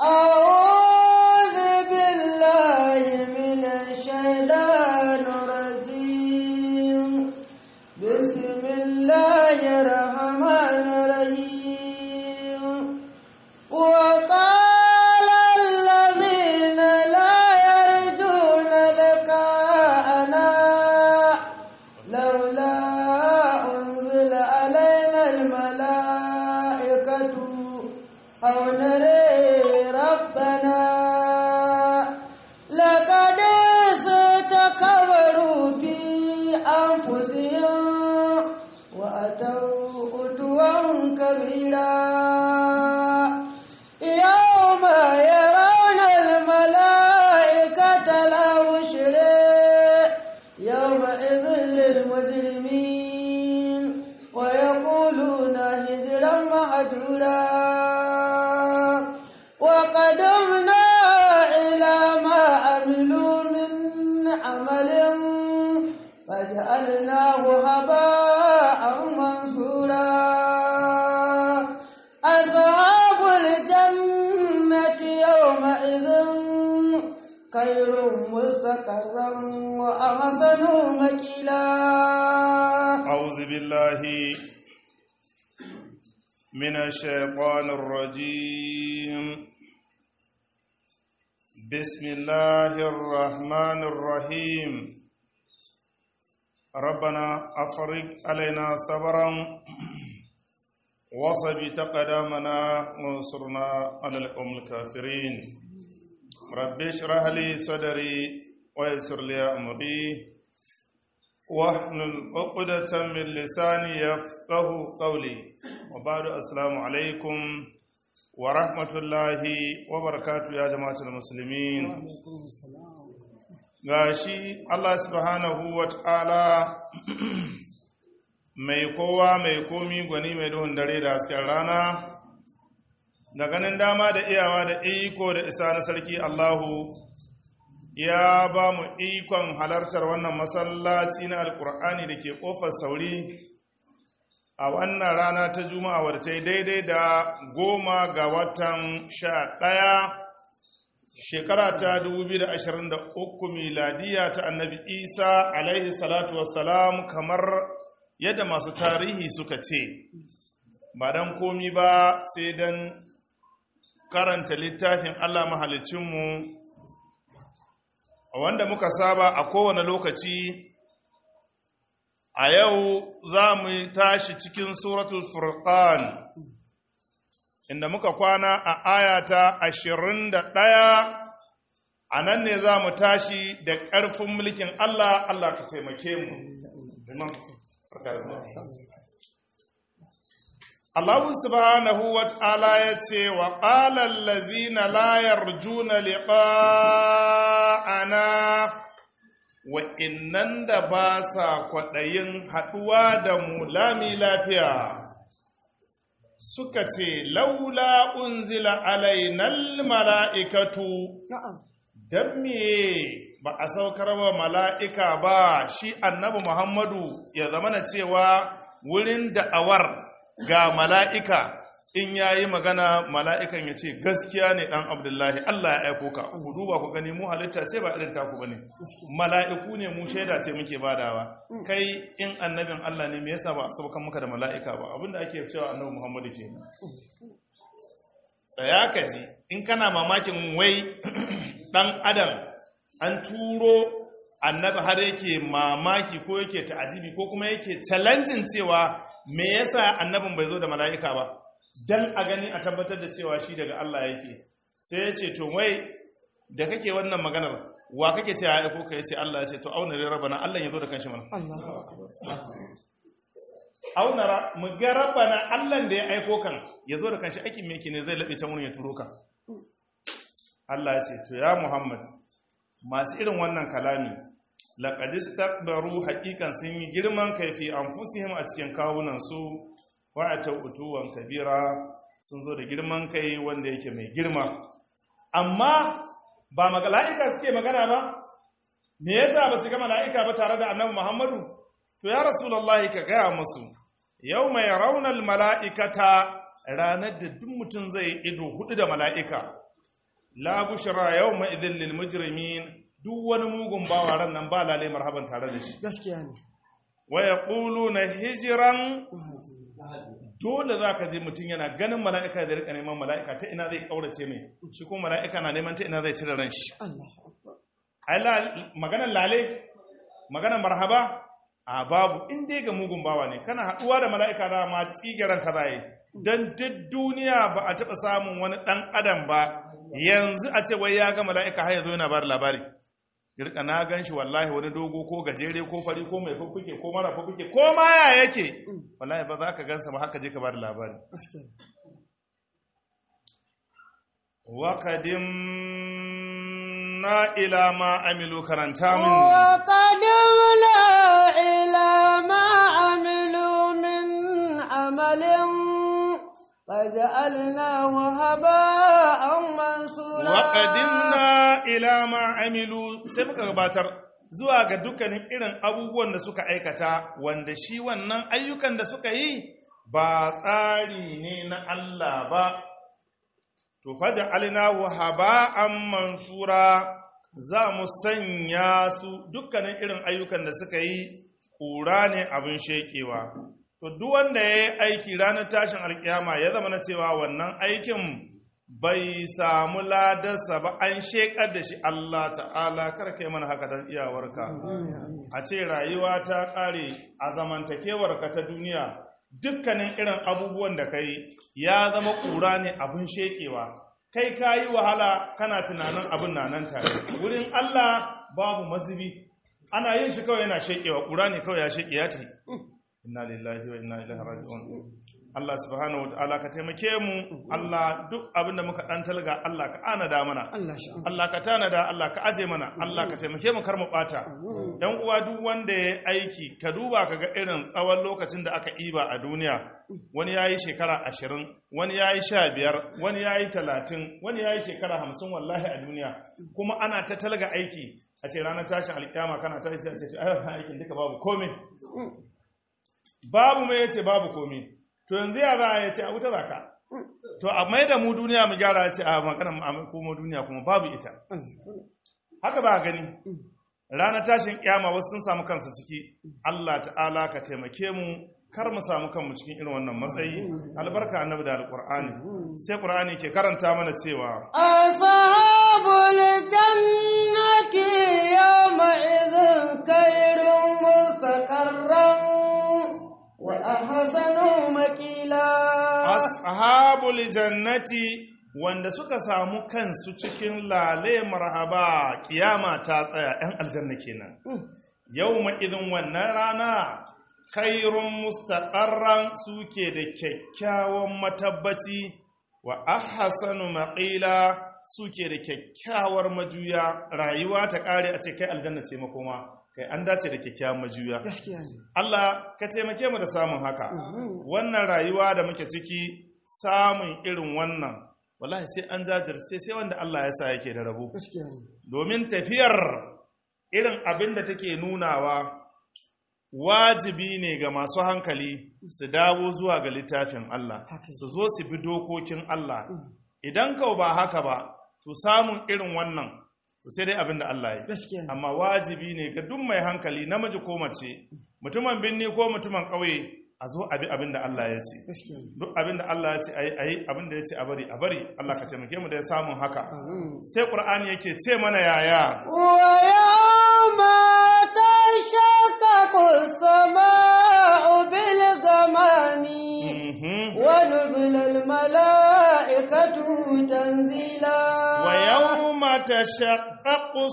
أعوذ بالله من الشيطان الرجيم بسم الله الرحمن الرحيم وقال الذين لا يرجون لقاءنا لولا أنزل علينا الملائكة أو نري ربنا لقد استكبروا في أنفسهم وأتوا عتوا كبيرا يوم يرون الملائكة لا بشرى يومئذ للمجرمين ويقولون هجرا مهجورا وقدمنا إلى ما عملوا من عمل فجعلناه هباء منصورا أصحاب الجنة يومئذ خير مستقرا وأحسن مكيلا أعوذ بالله من الشيطان الرجيم بسم الله الرحمن الرحيم ربنا أفرج علينا صبرا وصبت قدامنا وانصرنا على القوم الكافرين رب اشرح لي صدري ويسر لي أمري واحلل عقدة من لساني يفقه قولي وبعد السلام عليكم ورحمة الله وبركاته يا جماعة المسلمين gashi Allah subhanahu wa ta'ala mai kowa mai komi gwani mai duhun dare da hasken rana da ganin dama da iyawa da iko da isa na sarki Allahu ya ba mu ikon halartar wannan masallaci na alkur'ani da ke ƙofar sauri a wannan rana ta juma'a wadda ta yi daidai da goma ga watan sha ɗaya shekara ta 2023 miladiya ta annabi isa alaihi salatu wassalam kamar yadda masu tarihi suka ce ba don komi ba sai don karanta littafin allah mahalicinmu wanda muka saba a kowane lokaci a yau za mu tashi cikin suratul furqan inda muka kwana a ayata ashirin da ɗaya a nan ne za mu tashi da ƙarfin mulkin Allah Allah ka taimake mu Allah subhanahu wa ta'ala ya ce wa ƙalar lazina layar juna liƙa'ana wa'innan da ba sa kwaɗayin haɗuwa da mu lami lafiya suka ce laula unzila alainal mala'ikatu don me ba a saukar wa mala'ika ba shi annabi muhammadu ya zama na cewa wurin da'awar ga mala'ika in ya yi magana mala'ikan ya ce gaskiya ne ɗan abdullahi Allah ya aiko ka ku duba ku gani mu halitta ce ba irin taku ba ne mala'iku ne mu shaida ce muke badawa kai in annabin Allah ne me yasa ba a saukan muka da mala'ika ba abinda ake cewa annabi muhammadu ke tsaya ka ji in kana mamakin wai ɗan adam an turo annabi har yake mamaki ko yake ta'ajibi ko kuma yake challenging cewa me yasa annabin bai zo da mala'ika ba dan a gani a tabbatar da cewa shi daga Allah yake sai ya ce to wai da kake wannan maganar wa kake ce ya aiko ka yace Allah ya ce to auna rai rabana Allah ya zo da kanshi mana auna mu ga rabana Allah da ya aiko kan ya zo da kanshi aikin me yake ne zai labe can wurin ya turo ka Allah ya ce to ya Muhammad masu irin wannan kalami laqad istakbaru haqiqan sun yi girman kaifi anfusihim a cikin kawunan su wa atautuwan kabira sun zo da girman kai wanda yake mai girma amma ba mala'ika suke magana ba me yasa ba su ga mala'ika ba tare da annabi Muhammadu to ya rasulullahi ka gaya musu yau mai raunar mala'ikata ranar da duk mutum zai ido hudu da mala'ika la bushra yawma idhil lil mujrimin duk wani mugun bawa ran nan ba lalai marhaban tare da shi gaskiya ne wa yaquluna hijran dole za ka je mutum yana ganin mala'ika da rika neman mala'ika ta ina zai kaurace mai shi kuma mala'ika na neman ta ina zai cire ran shi Allahu akbar ai la- maganar lale maganar marhaba a babu in dai ga mugun bawa ne kana haɗuwa da mala'ika da ma tsigiran ka zai don duk duniya ba a taɓa samun wani ɗan adam ba yanzu a ce wai ya ga mala'ika har yanzu yana bada labari girka na gan shi wallahi wani dogo ko gajere ko fari ko mai fuffuke ko mara fuffuke ko ma ya yake wallahi ba za ka gansa ba haka je ka bada labari gaskiya ne وقدمنا إلى ما عملوا كرنتا من وقدمنا إلى ما عملوا من عمل فجعلناه هباء منصورا وقدمنا إلى ما عملوا sai muka gabatar zuwa ga dukkanin irin abubuwan da suka aikata wanda shi wannan ayyukan da suka yi ba tsari ne na Allah ba to faja alinahu haba'an mansura za mu sanya su dukkanin irin ayyukan da suka yi ƙura ne abin shekewa to duk wanda ya yi aiki ranar tashin alkiyama ya zama na cewa wannan aikin bai samu ladarsa ba an shekar da shi Allah ta'ala karka yi mana haka don iyawarka a ce rayuwa ta ƙare a zamantakewarka ta duniya dukkanin irin abubuwan da ka yi ya zama ƙura ne abin shekewa kai ka yi wahala kana tunanin abin na nan tare wurin Allah babu mazubi ana yin shi kawai yana shekewa ƙura ne kawai ya sheke ya tafi inna lillahi wa inna ilaihi raji'un Allah subhanahu wa ta'ala ka taimake mu Allah duk abin da muka dan talga Allah ka anada mana Allah shi Allah ka tanada Allah ka aje mana Allah ka taimake mu kar mu bata yan uwa duk wanda ya aiki ka duba ka ga irin tsawon lokacin da aka iba a duniya wani yayi shekara ashirin wani yayi sha biyar wani yayi talatin wani yayi shekara hamsin wallahi a duniya kuma ana ta talga aiki a ce ranar tashin alkiyama kana tashi sai a ce ai aikin duka babu komai babu mai yace babu komai to yanzu ya za a yace a wuta zaka to a mai da mu duniya mu gyara ce a maganar mu kuma duniya kuma babu ita haka za a gani ranar tashin kiyama wasu sun samu kansu ciki Allah ta'ala ka taimake mu kar mu samu kanmu cikin irin wannan matsayi albarka annabi da alqur'ani sai qur'ani ke karanta mana cewa أصحاب الجنة يومئذ خير مستقرا وأحسن مكيلا ashabul jannati wanda suka samu kansu cikin lale marhaba kiyama ta tsaya yan aljanna kenan yawma idin wannan rana khairun mustaqarran suke da kyakkyawan matabbaci wa ahsanu maqila suke da kyakkyawar majuya rayuwa ta kare a ce kai aljanna ce makoma kai an dace da kyakkyawan majuya gaskiya ne Allah ka taimake mu da samun haka wannan rayuwa da muke ciki samun irin wannan wallahi sai an jajirce sai wanda Allah ya sa yake da rabo gaskiya ne domin tafiyar irin abin da take nunawa wajibi ne ga masu hankali su dawo zuwa ga littafin Allah Haka. su zo su bi dokokin Allah idan kau ba haka ba to samun irin wannan to sai dai abin da Allah ya yi gaskiya ne amma wajibi ne ga duk mai hankali namiji ko mace mutumin binni ko mutumin ƙauye a zo abi abin da Allah ya ce gaskiya ne duk abin da Allah ya ce ayi ayi abin da ya ce a bari a bari Allah ka taimake mu da samun haka sai Qur'ani yake ce mana yaya ويوم تشقق السماء بالغمام Mhm. ونزل الملائكة تنزيلا wa yawma tashaqqaqu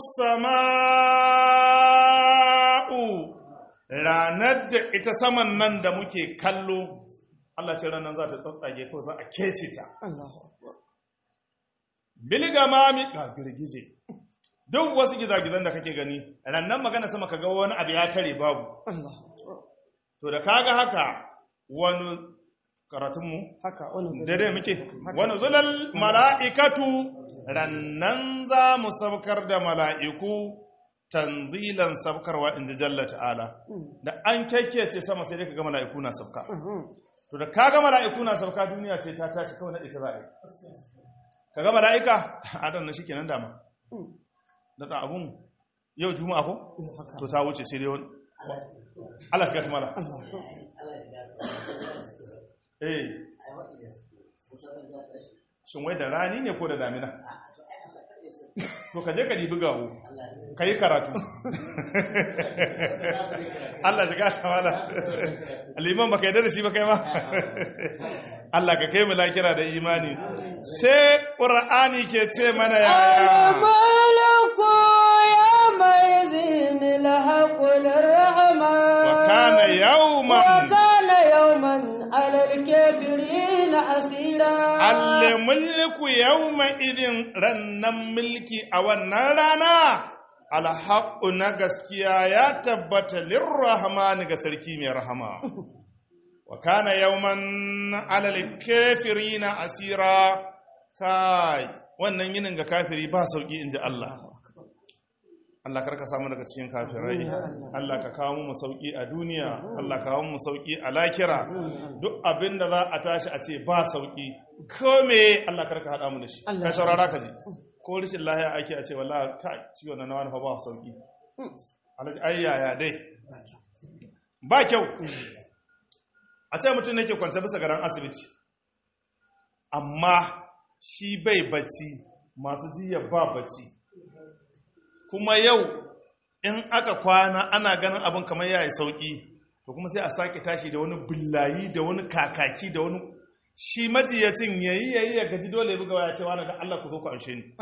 as-samaa'u ranar da ita saman nan da muke kallo Allah ce ranar za ta tsatsage ko za a kece ta الله أكبر bilgamami ga girgije duk wasu gizagizan da kake gani rannan magana sama kaga wani abu ya tare babu الله أكبر to da kaga haka wani karatunmu haka wannan daidai muke wani zulal mala'ikatu rannan za mu saukar da mala'iku tanzilan saukarwa in ji jalla ta'ala da an kyakkyace sama sai dai ka ga mala'iku na sauka to da kaga mala'iku na sauka duniya ce ta tashi kawai naɗe ta za a yi ka ga mala'ika adam na shikenan dama da da abun yau juma'a ko to ta wuce sai dai wani Allah shiga ta mala eh shin wai da rani ne ko da damina to ka je ka dibi gawo ka yi karatu Allah shiga ta mala liman baka yarda da shi ba kai ma Allah ka kai mu lakira da imani sai qur'ani ke ce mana yaya الملك يومئذ الحق للرحمن وكان يوما وكان يوما على الكافرين عسيرا almulku yawma idin rannan mulki a wannan rana alhaqqu na gaskiya ya tabbata lirrahmani ga sarki mai rahama wa kana yawman alal kafirina asira kai wannan yinin ga kafiri ba sauki inji Allah Allah karka samu daga cikin kafirai Allah ka kawo mu sauki a duniya Allah ka kawo mu sauki a lakira duk abin da za a tashi a ce ba sauki ko me Allah karka hada mu da shi ka saurara ka ji ko rishin lahiya ake a ce wallahi kai ciwon nan wani fa ba sauki Allah ji ayyaya dai ba kyau a ce mutum ne ke kwance bisa garan asibiti amma shi bai bacci masu jiya ba bacci kuma yau in aka kwana ana ganin abin kamar ya yi sauƙi to kuma sai a sake tashi da wani billayi da wani kakaki da wani shi majiyacin yayi yayi ya gaji dole ya buga waya cewa na da Allah ku zo ku amshe ni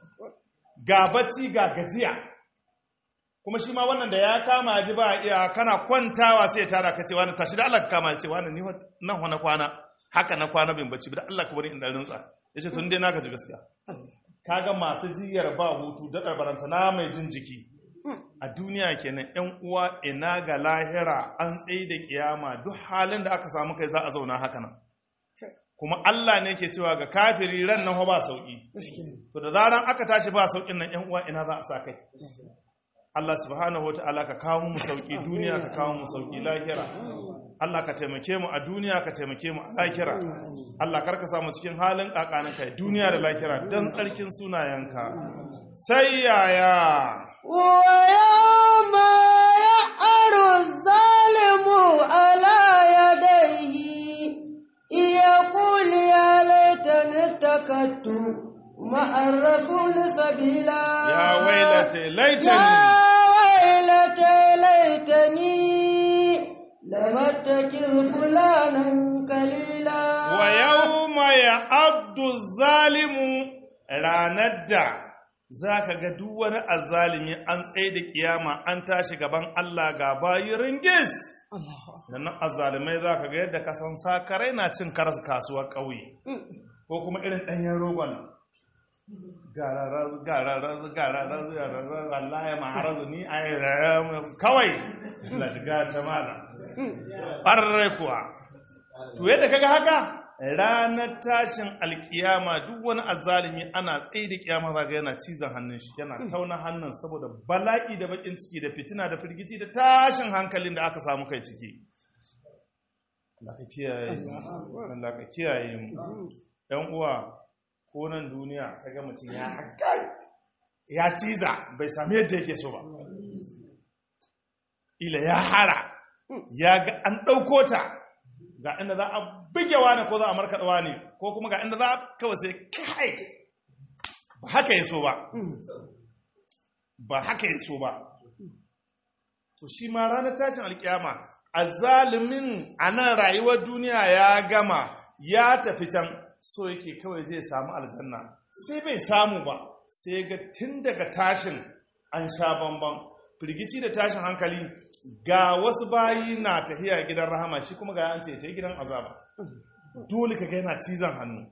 ga bacci ga gajiya kuma shi ma wannan da ya kama ji ba iya kana kwantawa sai ya tara ka ce wani tashi da Allah ka kama ya ce wani ni nan wani kwana haka na kwana bin bacci da Allah ka bari in dan rintsa yace tun dai naka ji gaskiya kaga masu jiyar ba hutu da ɗarbaranta na mai jin jiki a duniya kenan yan uwa ina ga lahira an tsaye da kiyama duk halin da aka samu kai za a zauna haka nan kuma Allah ne ke cewa ga kafiri ran nan ba sauki to da zaran aka tashi ba saukin nan yan uwa ina za a sa kai Allah subhanahu wataala ka kawo mu sauki duniya ka kawo mu sauki lahira Allah ka taimake mu a duniya ka taimake mu a lahira Allah karka samu cikin halin kakanin kai duniya da lahira dan tsarkin sunayenka sai yaya ويوم يعر الظالم على يديه يقول يا ليتني اتخذت مع الرسول سبيلا ya wailata يا laitani ويلتى ليتني لم اتخذ فلانا قليلا wa yawma ya'addu zalimu ranar da zaka ga duk wani azzalimi an tsaye da kiyama an tashi gaban Allah ga bayi ringis da nan azzalimai zaka ga yadda kasan sakarai na cin karas kasuwar ƙauye ko kuma irin ɗanyen rogon gararar gararar gararar gararar Allah ya ma'arazu ni a kawai la shiga ta mala ɓarre kuwa to yadda kaga haka ranar tashin alkiyama duk wani azzalimi ana tsaye da kiyama zaga yana cizon hannun shi yana tauna hannun saboda bala'i da bakin ciki da fitina da firgici da tashin hankalin da aka samu kai ciki Allah ka kiyaye mu Allah ka kiyaye mu ɗan uwa ko nan duniya kaga mutum ya haƙƙa ya ciza bai sami yadda yake so ba ila ya hara ya ga an ɗauko ta ga inda za a buge wani ko za a markaɗa wani ko kuma ga inda za a kawai sai kai ba haka ya so ba ba haka ya so ba to shi ma ranar tashin alkiyama a zalimin a nan rayuwar duniya ya gama ya tafi can so yake kawai zai samu aljanna sai bai samu ba sai ga tun daga tashin an sha bamban firgici da tashin hankali ga wasu bayi na tahiya gidan rahama shi kuma ga an ce ta gidan azaba dole ka ga yana cizon hannu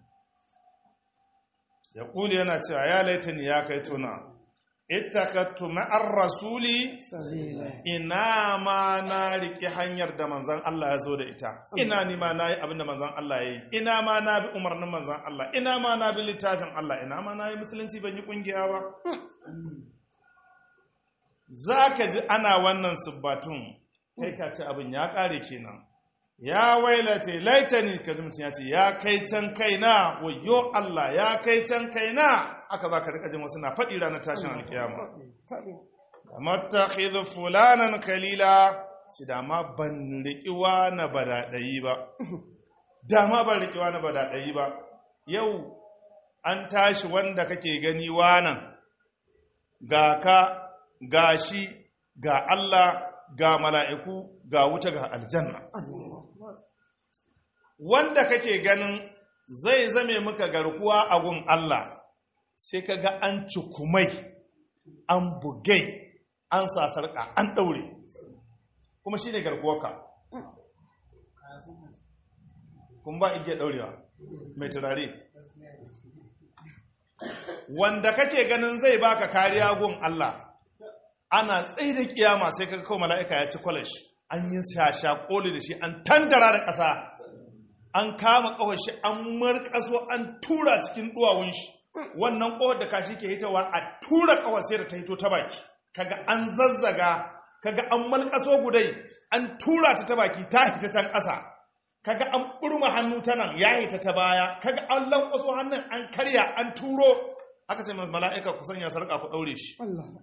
ya kuli yana cewa ya laitani ya kai tuna ittakattu ma'ar rasuli ina ma na riƙe hanyar da manzan Allah ya zo da ita ina ni ma na yi abin da manzan Allah ya yi ina ma na bi umarnin manzan Allah ina ma na bi littafin Allah ina ma na yi musulunci ban yi ƙungiya ba za ka ji ana wannan subbatun kai ka ci abin ya ƙare kenan ya wailate laitani ka ji mutum ya ce ya kai can kaina wayo Allah ya kai can kaina aka za ka rika jin wasu na faɗi ranar tashin alkiyama mattakhidhu fulanan kalila ci dama ban riƙiwa na badaɗayi ba dama ban riƙiwa na badaɗayi ba yau an tashi wanda kake gani wanan ga ka ga shi ga Allah ga mala'iku ga wuta ga aljanna wanda kake ganin zai zame muka garkuwa a gun Allah sai ka ga an cikumai an bugai an sasarka an ɗaure kuma shi ne garkuwarka kun ba igiyar ɗaurewa mai turare wanda kake ganin zai baka kariya gun Allah ana tsaye da kiyama sai kaga kawai mala'ika ya ci kwalash an yi shasha koli da shi an tandara da ƙasa an kama ƙawar shi an marƙaso an tura cikin duwawun shi wannan ƙawar da kashi ke hitawa a tura ƙawar sai da ta hito ta baki kaga an zazzaga kaga an malƙaso gudai an tura ta ta baki ta hita can ƙasa kaga an ɓurma hannu ta nan ya hita ta baya kaga an lankwaso hannun an karya an turo aka ce mala'ika ku sanya sarƙa ku ɗaure shi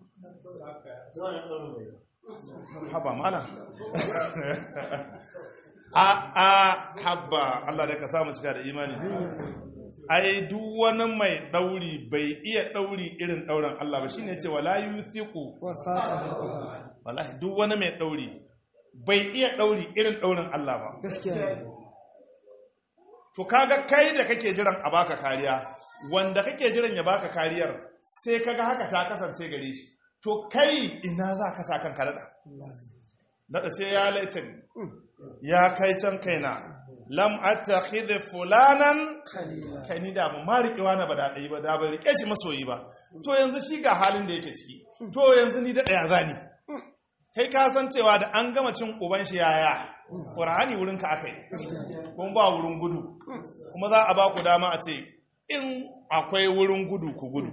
haba mala a a haba Allah da ka samu cika da imani ai duk wani mai ɗauri bai iya ɗauri irin ɗaurin Allah ba shine ce wala yuthiqu wallahi duk wani mai ɗauri bai iya ɗauri irin ɗaurin Allah ba gaskiya to kaga kai da kake jiran a baka kariya wanda kake jiran ya baka kariyar sai kaga haka ta kasance gare shi to kai ina za ka sa kanka daɗa daɗa sai ya laitin ya kai can kaina lam attakhidh fulanan kai ni da mu ma riƙewa na ba da ɗaya ba da ba riƙe shi masoyi ba to yanzu shi ga halin da yake ciki to yanzu ni da ɗaya zani kai ka san cewa da an gama cin uban shi yaya ƙur'ani wurin ka aka yi kuma ba wurin gudu kuma za a ba ku dama a ce in akwai wurin gudu ku gudu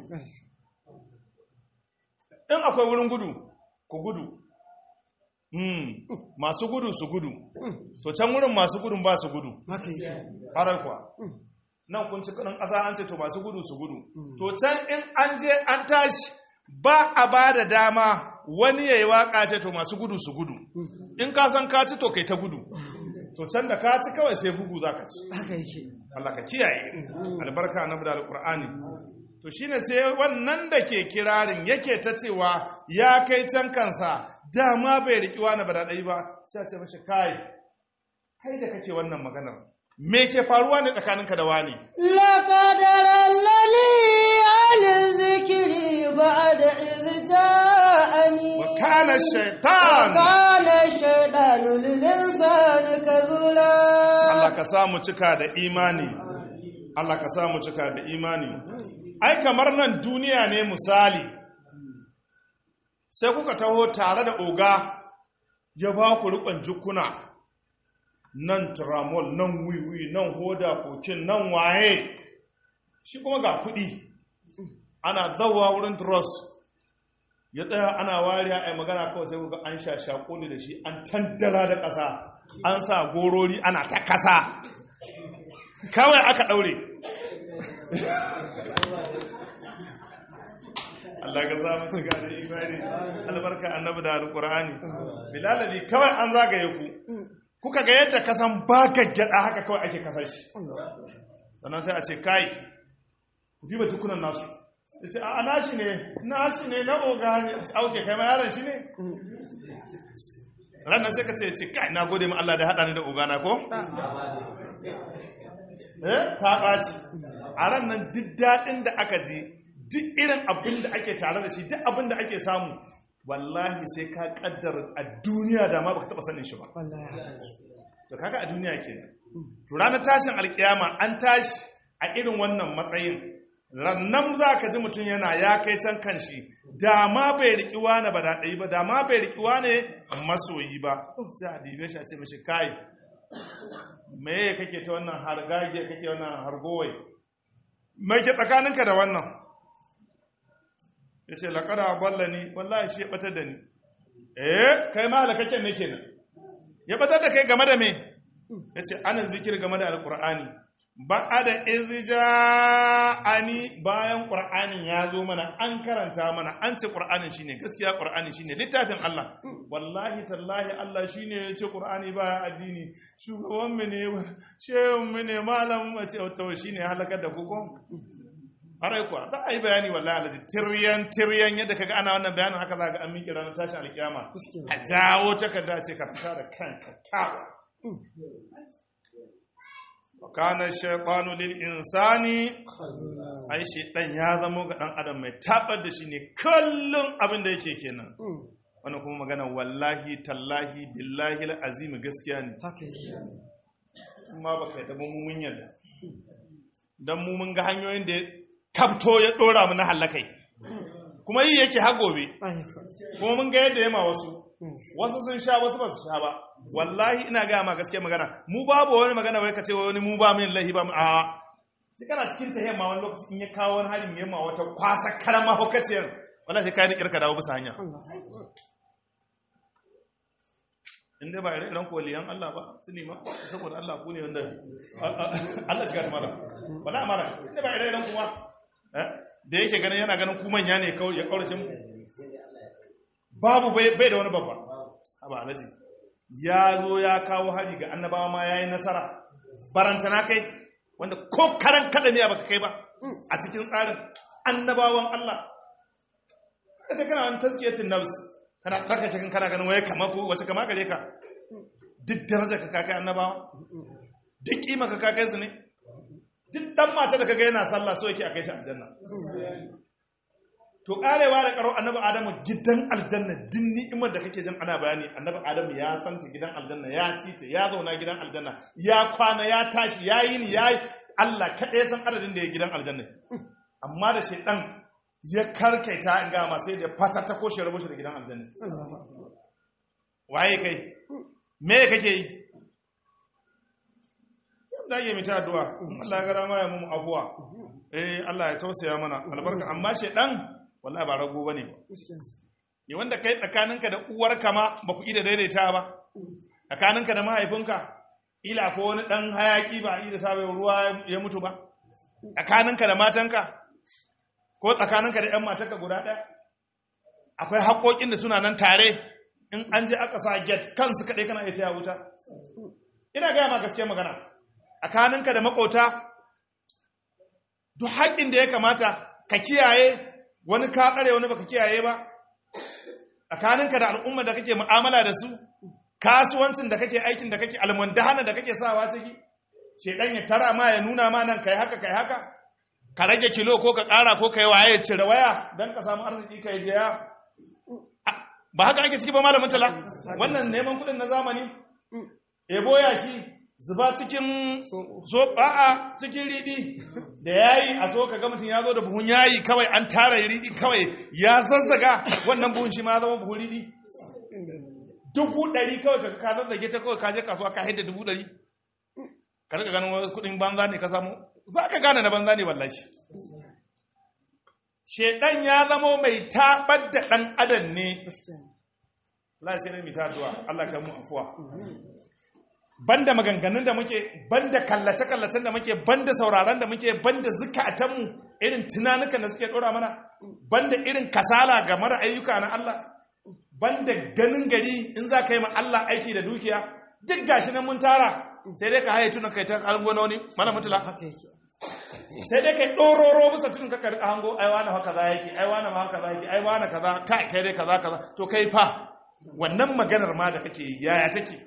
in akwai wurin gudu ku gudu Mm, masu gudu su gudu to can wurin masu gudun ba su gudu haka yake harar kuwa nan kun ci kudin ƙasa an ce to masu gudu su gudu to can in an je an tashi ba a ba da dama wani ya yi waka ce to masu gudu su gudu in ka san ka ci to kai ta gudu to can da ka ci kawai sai bugu za ka ci haka yake Allah ka kiyaye albarka na da alkur'ani to shine sai wannan da ke kirarin yake ta cewa ya kai can kansa dama bai riki wani ba daɗai ba sai a ce mashi kai kai da kake wannan maganar me ke faruwa ne tsakaninka da wani لقد رلني عن الذكر بعد إذ جاءني wa kana shaitan وكان الشيطان للإنسان كذولا Allah ka samu cika da imani Allah ka samu cika da imani ai kamar nan duniya ne misali sai kuka taho tare da oga ya ba ku rikon jukuna nan tramol nan wiwi nan hoda kokin nan waye shi kuma ga kudi ana zawa wurin dross ya tsaya ana wariya a magana kawai sai kuka an sha shakuli da shi an tandara da ƙasa an sa gorori ana ta kasa kawai aka ɗaure Allah ka samu cika da imani albarka annabi da alƙur'ani bilalazi kawai an zagaye ku kuka ga yadda kasan ba gaggada haka kawai ake kasar shi sannan sai a ce kai ku diba tukunan nasu ya ce a nashi ne nashi ne na oga ne a ce auke kai ma yaron shi ne ranar sai ka ce ce kai na gode ma Allah da haɗa ni da oga na ko? eh ta ɓaci a ranar duk daɗin da aka ji duk irin abin da ake tare da shi duk abin da ake samu wallahi sai ka kaddara a duniya da ma baka taɓa sanin shi ba wallahi haka yake to kaga a duniya kenan to ranar tashin alkiyama an tashi a irin wannan matsayin rannan za ka ji mutum yana ya kai can kan shi da ma bai riƙi wane ba daɗai ba da ma bai riƙi wane masoyi ba sai a dibe shi a ce mashi kai meye kake ta wannan hargage kake wannan hargowai mai ke tsakaninka da wannan ya ce laƙada balla ni wallahi shi ya ɓatar da ni eh kai ma halakakken ne kenan ya ɓatar da kai game da me yace ana zikir game da alqur'ani ba'ada izja ani bayan qur'anin ya zo mana an karanta mana an ce qur'anin shine gaskiya qur'ani shine littafin Allah wallahi tallahi Allah shine ya ce qur'ani ba addini shugaban mu ne shehun mu ne malam mu ce to shine halakar da ku ko Harai kuwa za a yi bayani wallahi alaji tiryan tiryan yadda kaga ana wannan bayanin haka za ga an miƙe ranar tashin alƙiyama a jawo takarda ce ka fita da kanka kawa wa kana shaytanu lil insani ai shaytan ya zamo ga dan adam mai tabar da shi ne kullum abin da yake kenan wannan kuma magana wallahi tallahi billahi azim gaskiya ne haka yake kuma baka yadda mun mun yarda dan mu mun ga hanyoyin da ya kafto ya dora mu na halakai kuma yi yake ha gobe ayyuka kuma mun ga yadda ya ma wasu wasu sun sha wasu ba su sha ba wallahi ina gaya ma gaske magana mu babu wani magana wai ka ce wani mu ba min lahi ba mu a shi kana cikin ta yamma wani lokaci in ya kawo wani halin yamma wata kwasa karama hukaciyar wallahi kai ni kirka dawo bisa hanya in dai ba ire iren koliyan Allah ba su nema saboda Allah ku ne wanda Allah shiga ta mara wala mara in dai ba ire iren kuma eh, da yake ganin yana ganin ku manya ne kawai ya kaurace mu babu bai bai da wani babba haba alaji ya zo ya kawo hari ga annabawa ma yayi nasara barantana kai wanda ko karan kadamiya baka kai ba a cikin tsarin annabawan Allah kada kana wani tazkiyatin nafs kana ɗarka cikin kana ganin waye kama ko wace kama gare ka duk daraja ka kakai annabawa duk kima ka kakai su ne duk dan mata da kaga yana sallah so yake a kai shi aljanna to karewa da karo annabi adamu gidan aljanna din ni'imar da kake jin ana bayani annabi adamu ya santa gidan aljanna ya ci ta ya zauna gidan aljanna ya kwana ya tashi ya yi ni ya yi Allah kaɗai san adadin da ya gidan aljanna amma da shaidan ya karkaita in ga masu da fata ta koshe rabu shi da gidan aljanna waye kai me kake yi da ke mita addu'a Allah ya gara ma ya mu abuwa eh Allah ya tausaya mana albarka amma shaidan wallahi ba rago bane ba ne wanda kai tsakaninka da uwarka ma ba ku ida daidaita ba tsakaninka da mahaifinka ila ko wani dan hayaki ba ida sabai ruwa ya mutu ba tsakaninka da matanka ko tsakaninka da 'yan matarka guda ɗaya akwai haƙoƙin da suna nan tare in an je aka sa get kansu kaɗai kana iya taya wuta ina gaya ma gaske magana tsakaninka da makota duk haƙƙin da ya kamata ka kiyaye wani ka tsare wani baka kiyaye ba tsakaninka da al'umma da kake mu'amala da su kasuwancin da kake aikin da kake almundahana da kake sawa ciki shedan ya tara ma ya nuna ma nan kai haka kai haka ka rage kilo ko ka ƙara ko ka yi waye cire waya don ka samu arziki ka yi biya ba haka ake ciki ba malamin tala wannan neman kuɗin na zamani ebo ya shi zuba cikin so a'a cikin riɗi da yayi a so ka ga mutum ya zo da buhun yayi kawai an tara riɗi kawai ya zazzaga wannan buhun shi ma ya zama buhun riɗi dubu ɗari kawai ka ka zazzage ta kawai ka je kasuwa ka haida dubu ɗari ka rika ganin wasu kuɗin banza ne ka samu za ka gane na banza ne wallahi shedan ya zamo mai tabar da ɗan adam ne Allah sai mai ta addu'a Allah ka mu afuwa banda maganganun da muke banda kallace kallacen da muke banda sauraron da muke banda zukatan mu irin tunanukan da suke dora mana banda irin kasala ga mara ayyuka na Allah banda ganin gari in za ka yi ma Allah aiki da dukiya duk gashi nan mun tara sai dai ka haye tunan kai ta kalmo wani mana mutula haka yake sai dai kai ɗororo bisa tunin ka rika hango ai wani haka za yake ai wani ma haka za yake ai wani kaza kai kai dai kaza kaza to kai fa wannan maganar ma da kake yi, yaya take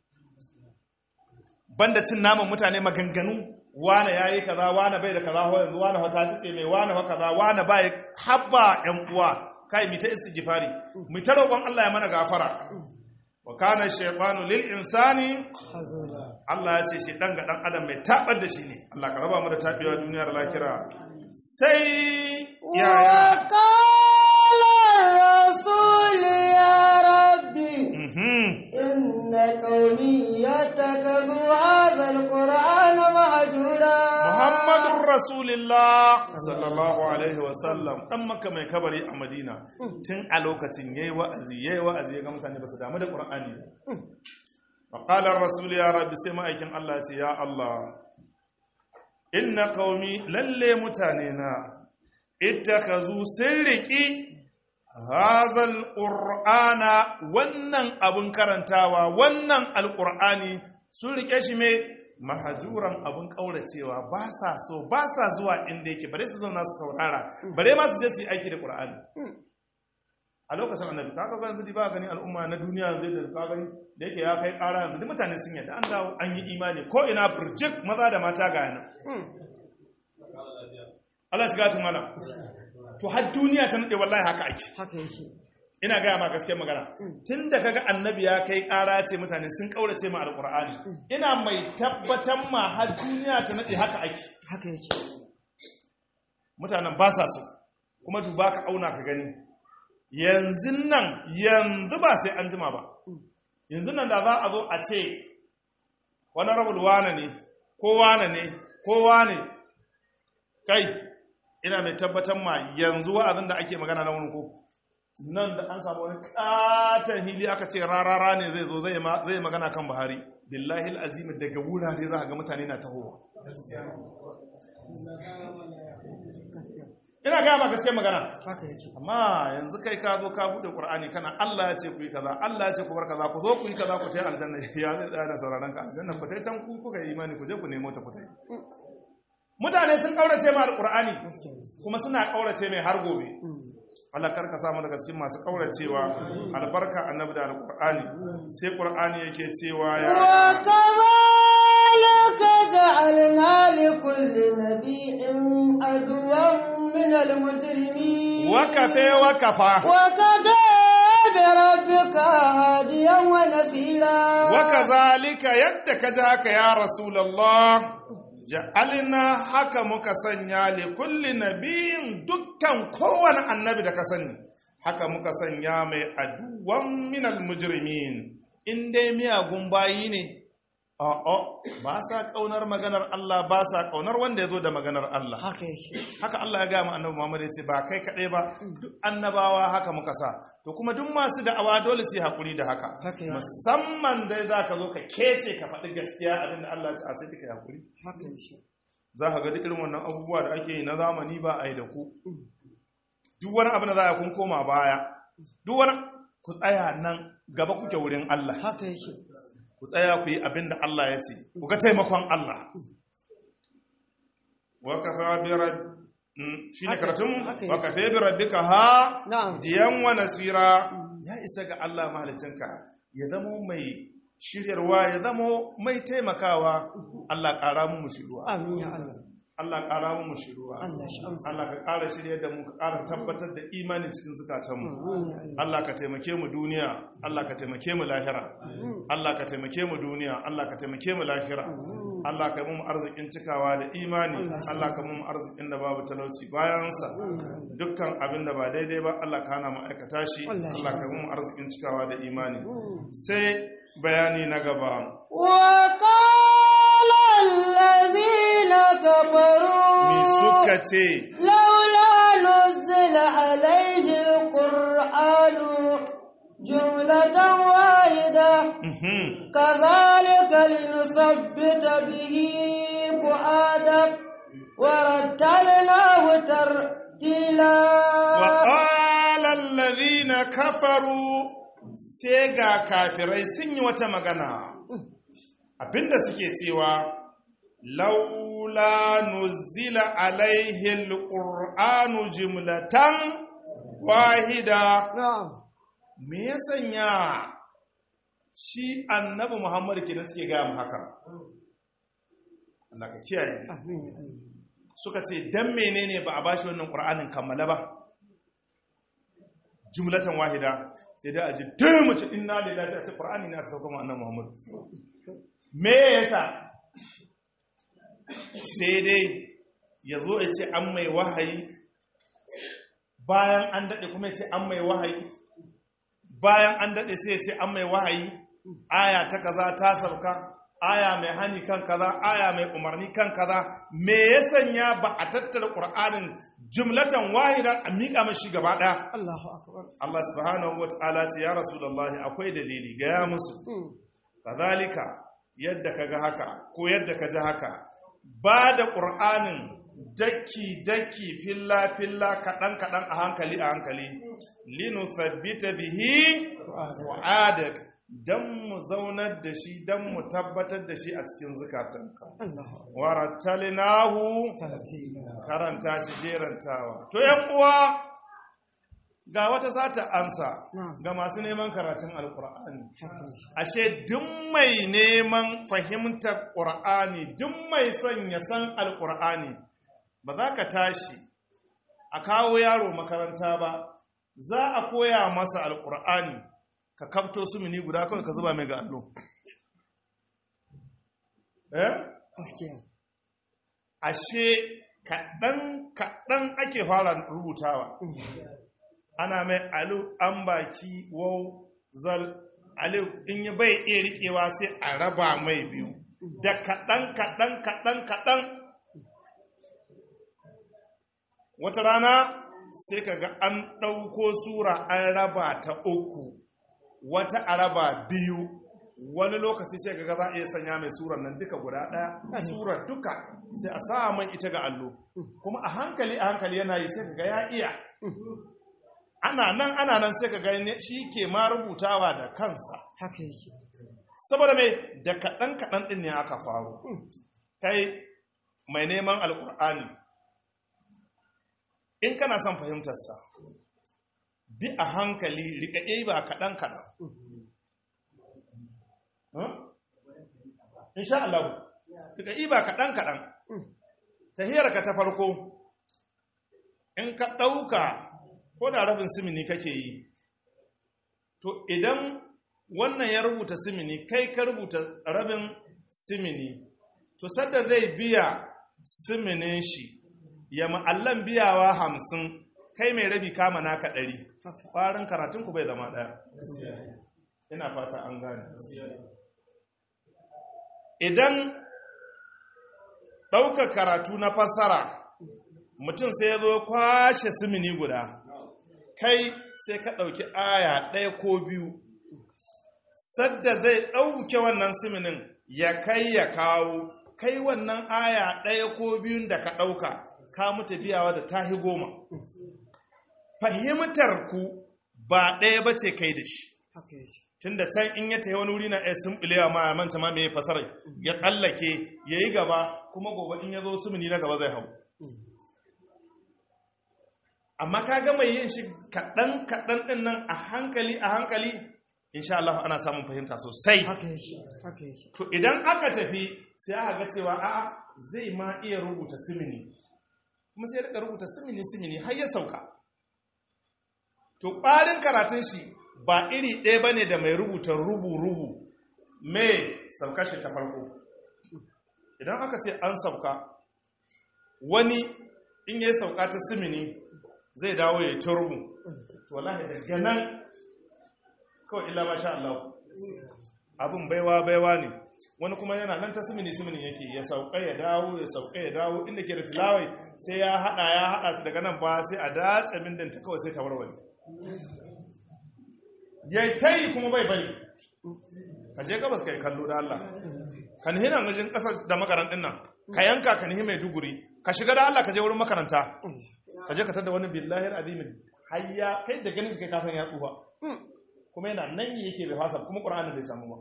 banda cin naman mutane maganganu wane yayi kaza wane bai da kaza yanzu wane wata ce mai wane wa kaza wane bai habba yan uwa kai mi ta istighfari mu ta roƙon Allah ya mana gafara wa kana shaytanu lil insani hazula Allah ya ce shi dan ga dan adam mai tabar da shi ne Allah ka raba mu da tabewa duniyar lahira sai ya وقال الرسول يا ربي mhm إن قومي يتخذوا هذا القرآن مهجورا Muhammadun Rasulullah sallallahu alaihi wasallam dan maka mai kabari a Madina tun a lokacin yayi wa'azi yayi wa'azi ya ga mutane ba su damu da Qur'ani ba. Maƙalar Rasul ya rabbi sai ma'aikin Allah ce, Ya Allah, inna qaumi lalle mutane na, ittakhazu sun riƙi hazal ƙur'ana wannan abin karantawa, wannan alƙur'ani sun riƙe shi mai mahajuran abin ƙauracewa ba sa so ba sa zuwa inda yake bare su zauna su saurara bare ma su je su yi aiki da ƙur'ani a lokacin annabi kaga ga yanzu ba gani al'umma na duniya yanzu da ka gani da yake ya kai ƙara yanzu duk mutane sun yadda an dawo an yi imani ko ina burjik maza da mata ga yana Allah shiga tun malam to har duniya ta nade wallahi haka ake haka yake ina gaya ma gaskiyar magana tun da kaga annabi ya kai ƙara ce mutane sun ƙaurace ma alƙur'ani ina mai tabbatar ma har duniya ta nade haka ake haka yake mutanen ba sa so kuma duba ka auna ka gani yanzu nan yanzu ba sai an jima ba yanzu nan da za a zo a ce wani rabul wane ne ko wane ne ko wane kai ina mai tabbatar ma yanzu wa'azin da ake magana na wani ko nan da an samu wani katon hili aka ce rarara ne zai zo zai magana kan buhari billahi azimi daga wurare za a ga mutane na tahowa ina gaya ma gaske magana haka yake amma yanzu kai ka zo ka bude qur'ani kana Allah ya ce ku yi kaza Allah ya ce ku bar kaza ku zo ku yi kaza ku tayi aljanna ya zai tsaya da sauraron ka aljanna ku tayi can ku kuka yi imani ku je ku nemo ta ku tayi mutane sun kaurace ma alqur'ani kuma suna kaurace mai har gobe Allah karka samu daga cikin masu kauracewa albarka annabi da alqur'ani sai qur'ani yake cewa ya وكذلك جعلنا لكل نبي عدوا من المجرمين wakafe wakafa وكفى بربك هاديا ونصيرا wakazalika yadda ka ji haka ya rasulallah ja'alna haka muka sanya li kulli nabiyin dukkan kowane annabi da ka sani haka muka sanya mai aduwan minal mujrimin in dai miyagun bayi ne a'a ba sa kaunar maganar Allah ba sa kaunar wanda ya zo da maganar Allah haka yake haka Allah ya gaya ma annabi Muhammad ya ce ba kai kaɗai ba duk annabawa haka muka sa to kuma duk masu da'awa dole su yi hakuri da haka Haka ya. musamman dai za ka zo ka kece ka faɗi gaskiya abinda Allah ya ce a sai ka yi hakuri haka yake za ka ga duk irin wannan abubuwa da ake yi na zamani ba a yi da ku duk wani abu da za a kun koma baya duk wani ku tsaya nan gaba kuke wurin Allah haka yake ku tsaya ku yi abin da Allah ya ce ku ga taimakon Allah wa kafa bi rabb shi ne Haka- karatun haka wa yake. kafa bi rabbika ha Na'am. diyan wa nasira ya isa ga Allah mahalicinka ya zamo mai shiryarwa ya zamo mai taimakawa Allah ƙara mu shiruwa amin ya Allah Allah ƙara mu shiruwa Allah shi amsa Allah ka ƙara shiryar da mu ka ƙara tabbatar da imani cikin zukatanmu amin ya Allah Allah ka taimake mu duniya Allah ka taimake mu lahira Allah ka taimake mu duniya Allah ka taimake mu lahira Allah ka mu arzikin cikawa da imani Allah ka mu arzikin da babu talauci bayansa dukkan abin da ba daidai ba Allah ka hana mu aikata shi Allah shi Allah ka mu arzikin cikawa da imani sai bayani na gaba وقال الذين كفروا mi suka ce لولا نزل عليه القرآن جملة واحدة mhm, كذلك لنثبت به فؤادك ورتلناه ترتيلا وقال الذين كفروا sai ga kafirai sun yi wata magana abinda suke cewa laula nuzila alaihi alqur'anu jumlatan wahida نعم me ya sanya shi annabi muhammad kenan suke gaya mu haka Allah ka kiyaye آمين يا الله. suka ce dan menene ba a bashi wannan qur'anin kammala ba jumlatan wahida sai dai a ji dai mace inna lillahi a ce qur'ani ne aka sauka ma annabi Muhammad me yasa sai dai ya zo ya ce an mai wahayi bayan an dade kuma ya ce an mai wahayi bayan an dade sai ya ce an mai wahayi aya ta kaza ta sauka aya mai hani kan kaza aya mai umarni kan kaza me ya sanya ba a tattara qur'anin jumlatan wahida a miƙa mashi gaba ɗaya الله أكبر Allah subhanahu wa ta'ala ce ya rasulullahi akwai dalili gaya musu kazalika yadda kaga haka ko yadda ka ji haka ba da ƙur'anin daki-daki filla-filla kaɗan-kaɗan a hankali a hankali linu sabbita bihi wa'adak don mu zaunar da shi don mu tabbatar da shi a cikin zukatanka warattalinahu karanta shi jerantawa to yan uwa ga wata sata ansa ga masu neman karatun alkur'ani ashe duk mai neman fahimtar ƙur'ani duk mai son ya san alkur'ani ba za ka tashi a kawo yaro makaranta ba za a koya masa alkur'ani ka kafto su mini guda kawai ka zuba mai ga allo eh ashe kaɗan kaɗan ake fara rubutawa ana mai alu an baki wau zal alu in yi bai iya riƙewa sai a raba mai biyu da kaɗan kaɗan kaɗan kaɗan wata rana sai kaga an ɗauko sura an raba ta uku wata a raba biyu wani lokaci sai kaga za a iya sanya mai surar nan duka guda ɗaya surar duka sai a sa mai ita ga allo kuma a hankali a hankali yana yi sai kaga ya iya ana nan ana nan sai kaga shi ke ma rubutawa da kansa haka yake saboda mai da kaɗan kaɗan ɗin ne aka faru kai mai neman alƙur'ani in kana son fahimtarsa bi a hankali riƙaƙe ba kaɗan kaɗan insha Allah riƙaƙe ba kaɗan kaɗan tahiyarka ta farko in ka ɗauka ko da rabin simini kake yi to idan wannan ya rubuta simini kai ka rubuta rabin simini to sadda zai biya siminin shi ya ma'allan biyawa hamsin kai mai rabi kama naka ɗari ƙwarin karatunku bai zama ɗaya ina fata an gane idan ɗauka karatu na fassara mutum sai ya zo kwashe simini guda kai sai ka ɗauki aya ɗaya ko biyu sadda zai ɗauke wannan siminin ya kai ya kawo kai wannan aya ɗaya ko biyun da ka ɗauka ka mutu biyawa da tahi goma fahimtar ku ba ɗaya ba ce kai da shi tun da can in ya tafi wani wuri na ya sun ɓilewa ma ya manta ma mai fasarai ya tsallake ya yi gaba kuma gobe in ya zo sumuni na gaba zai hau amma ka gama yin shi kaɗan kaɗan ɗin nan a hankali a hankali insha Allah ana samun fahimta sosai to idan aka tafi sai aka ga cewa a'a zai ma iya rubuta simini kuma sai rika rubuta simini simini har ya sauka to ƙwarin karatun shi ba iri ɗaya ba ne da mai rubuta rubu-rubu mai sauka shi ta farko idan aka ce an sauka wani in yi sauka ta simini zai dawo ya ta rubu to wallahi daga nan kawai illa masha Allah abin baiwa baiwa ne wani kuma yana nan ta simini simini yake ya sauka ya dawo ya sauka ya dawo inda ke da tilawai sai ya hada ya hada su daga nan ba sai a datse bindin ta kawai sai ta warware ya ta yi kuma bai bari ka je gabas ka yi kallo da Allah ka nihi nan gajin kasar da makarantin nan ka yanka ka nihi mai duguri ka shiga da Allah ka je wurin makaranta ka je ka tada wani billahi azimin hayya kai da ganin kai kasan ya tsufa kuma yana nan yake bai fasa kuma ƙur'anin bai samu ba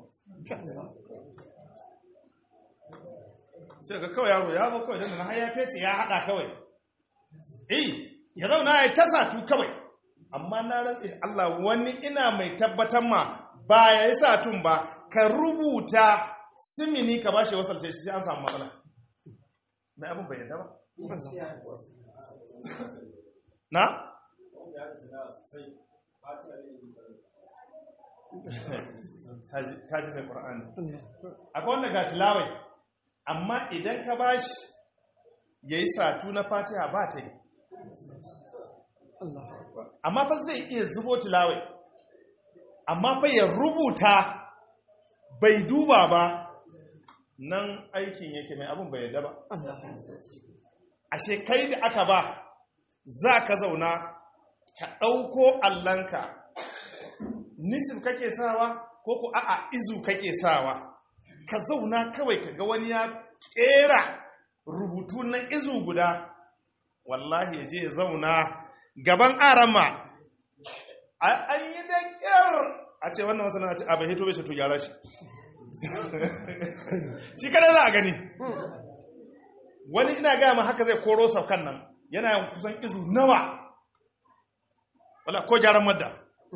sai ga kawai yaro ya zo kawai don na haya fece ya haɗa kawai eh ya zauna ya ta satu kawai amma na rantsi da Allah wani ina mai tabbatar ma ba ya yi satun ba ka rubuta simini ka ba shi wasalce shi sai an samu matsala mai abin bai yadda ba na? kaji mai ƙura'ani akwai wanda ga tilawai amma idan ka ba shi ya yi satu na fatiha ba ta yi amma fa zai iya zubo tilawai amma fa ya rubuta bai duba ba nan aikin yake mai abin bai yadda ba ashe kai da aka ba za ka zauna ka ɗauko allanka nisif kake sawa ko ko a'a izu kake sawa ka zauna kawai ka ga wani ya kera rubutu na izu guda wallahi ya je ya zauna gaban arama an yi da kyar a ce wannan masana a ce abin hito bai to gyara shi shi kada za a gani wani ina gaya ma haka zai koro saukan nan yana yin kusan izu nawa wala ko gyaran madda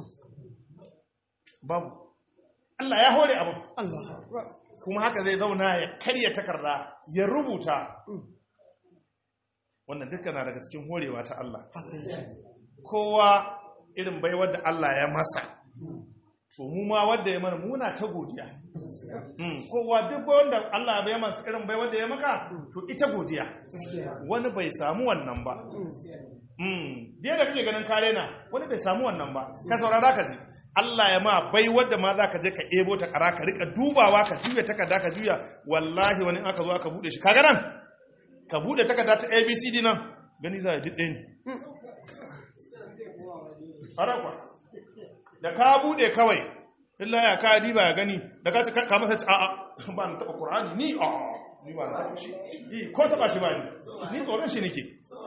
babu Allah ya hore abin kuma haka zai zauna ya karya takarda ya rubuta wannan duka na daga cikin horewa ta Allah kowa irin baiwar da Allah ya masa to mu ma wadda ya mana muna ta godiya kowa duk wanda Allah bai masa irin baiwar da ya maka to ita godiya wani bai samu wannan ba biya da kake ganin kare na wani bai samu wannan ba ka saurara ka ji Allah ya ma bai wadda ma za ka je ka ebo ta kara ka rika dubawa ka juya takarda ka juya wallahi wani aka zo aka bude shi kaga nan ka bude takarda ta abcd nan gani za a ji tsaye ne harakwa da ka bude kawai illa ya ka diba ya gani da ka ka masa ci a'a ba na taba qur'ani ni a ni ba na taba shi ko taba shi ba ni ni tsoron shi nake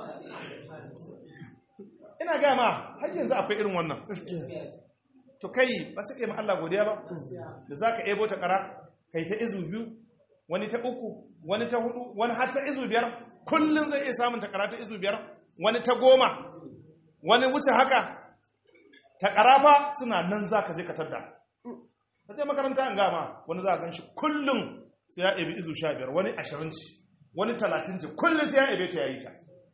ina ga ma har yanzu akwai irin wannan to kai ba sai kai ma Allah godiya ba da zaka ebo ta kara kai ta izu biyu wani ta uku wani ta hudu wani har ta izu biyar kullun zai iya samun ta kara ta izu biyar wani ta goma wani wuce haka ta karafa suna nan zaka je ka tadda ka je makaranta an gama wani za ka ganshi kullun sai ya ebi izu sha biyar wani ashirin ci wani talatin ci kullun sai ya ebe ta yayi ta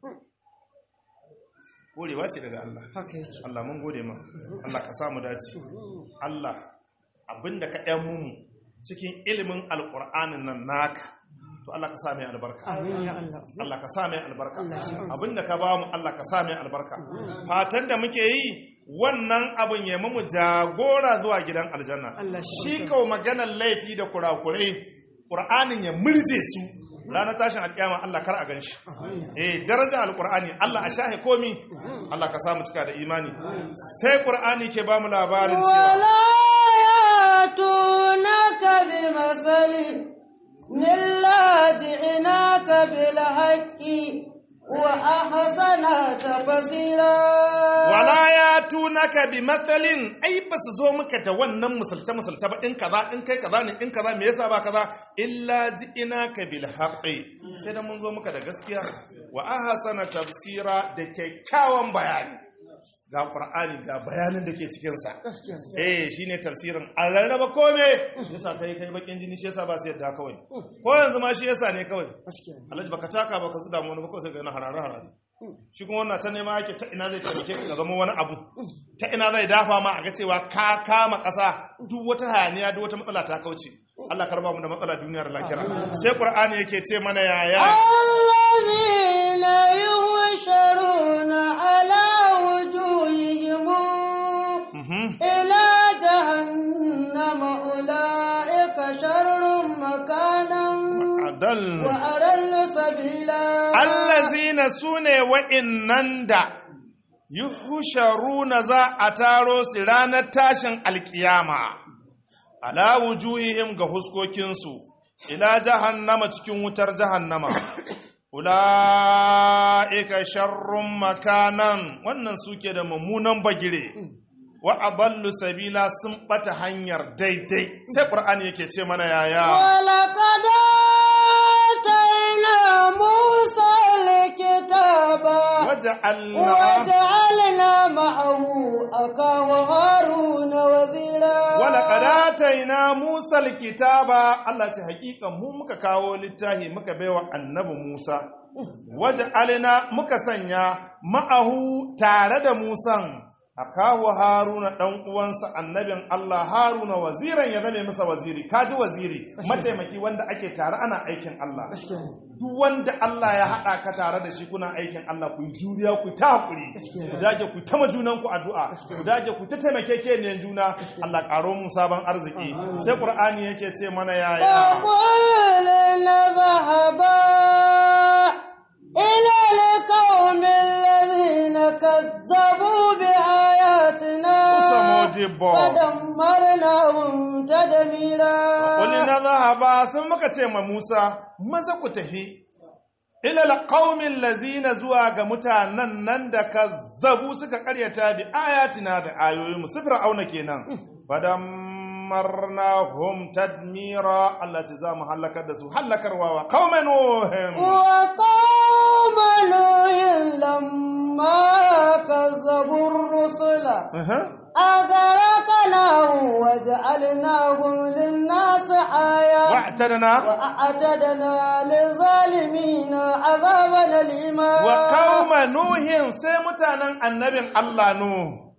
gorewa ce daga Allah Allah mun gode ma Allah ka samu dace Allah abinda ka ɗan mu cikin ilimin alƙur'anin nan naka to Allah ka sa mai albarka Allah ka sa mai albarka abinda ka ba mu Allah ka sa mai albarka fatan da muke yi wannan abin ya mu jagora zuwa gidan aljanna shi kawo maganar laifi da kurakurai ƙur'anin ya murje su ranar tashin alƙiyama Allah kar a ganshi eh daraja alƙur'ani Allah a shahe komi Allah ka samu cika da imani sai ƙur'ani ke ba mu labarin cewa wala yatunaka bi masali nilla ji'inaka bil haqqi wa ahsana tafsira wala ya tunaka bi mathalin ai ba su zo maka da wannan misalce misalce ba in kaza in kai kaza ne in kaza me yasa ba kaza illa ji'inaka bil haqqi sai da mun zo maka da gaskiya wa ahsana tafsira da kyakkyawan bayani ga qur'ani ga bayanin da ke cikin sa eh shine tafsirin an rarraba kome yasa kai kai bakin jini shi yasa ba su yadda kawai ko yanzu ma shi yasa ne kawai alhaji baka taka baka zuda mu wani ba kawai sai ga na harare harare shi kuma wannan ta nema yake ta ina zai taimake ka zama wani abu ta ina zai dafa ma a ga cewa ka kama ƙasa duk wata hayaniya duk wata matsala ta kauce Allah karba mu da matsala duniyar lakira sai Qur'ani yake ce mana yaya allazina yuhsharuna ala wujuhihim ila jahannama ulaika sharrun makanan adal wa adallu sabila allazina sune wa'innan da yuhsharuna za a taro su ranar tashin alkiyama ala wujuhihim ga huskokinsu ila jahannama cikin wutar jahannama ula'ika sharrun makanan wannan suke da mummunan bagire wa adallu sabila sun bata hanyar daidai sai qur'ani yake ce mana yaya ولقد آتينا موسى الكتاب waja'alna وجعلنا معه أخاه هارون وزيرا ولقد آتينا موسى الكتاب Allah ce hakika mu muka kawo littafi muka baiwa annabi Musa waja'alna muka sanya ma'ahu tare da Musan akahu Haruna dan uwansa annabin Allah Haruna waziran ya zame masa waziri kaji waziri mataimaki wanda ake tare ana aikin Allah duk wanda Allah ya haɗa ka tare da shi kuna aikin Allah ku yi juriya ku ta hakuri ku dage ku ta majunan ku addu'a ku dage ku ta taimake ke ne juna Allah karo mu sabon arziki sai Qur'ani yake ce mana yaya فقلنا ذهبا إلى القوم الذين كذبوا بآياتنا modibbo فدمرناهم تدميرا Kuli na zahaba sun muka ce ma Musa, maza ku tafi, ilal qaumin lazina zuwa ga mutanen nan da ka zabu suka karyata bi ayatina da ayoyinmu su fir'auna kenan. Fadammarnahum tadmira Allah ce za mu halakar da su halakarwa wa qauman nuhin. وقوم نوح لما كذبوا الرسل أغرقناهم وجعلناهم للناس آية Wa'tadna وأعتدنا للظالمين عذابا أليما wa qauma nuhin sai mutanen annabin Allah nu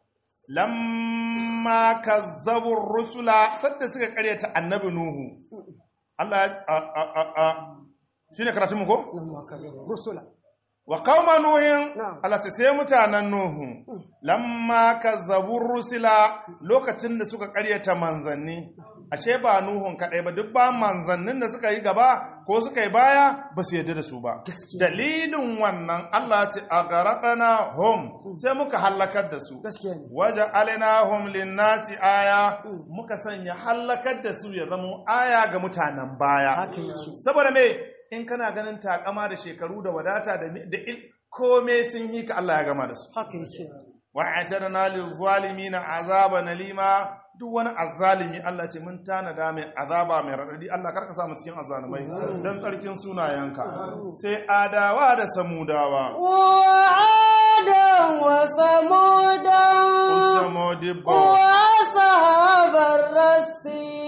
lamma kazzabu rusula sadda suka karyata annabi nuhu Allah a a a, a shine karatun mu ko لما كذبوا الرسل wa qauma nuhin Na'am. Allah ce sai mutanen nuhu lamma kazzabu rusula lokacin da suka karyata manzanni ashe ba nuhun kadai ba duk ba manzannin da suka yi gaba ko suka yi baya ba su yarda da su ba dalilin wannan Allah ce a garaƙana hom sai muka hallakar da su gaskiya ne waje alinahum linnasi aya muka sanya hallakar da su ya zama aya ga mutanen baya haka yake saboda me in kana ganin takama da shekaru da wadata da da il kome sun yi ka Allah ya gama da su haka yake wa atadna lil zalimin azaban alima duk wani azzalimi Allah ce mun tanada mai azaba mai radadi Allah karka sa mu cikin azzalumai dan tsarkin sunayenka sai adawa da samudawa وعادا وثمودا usamodibbo وأصحاب الرس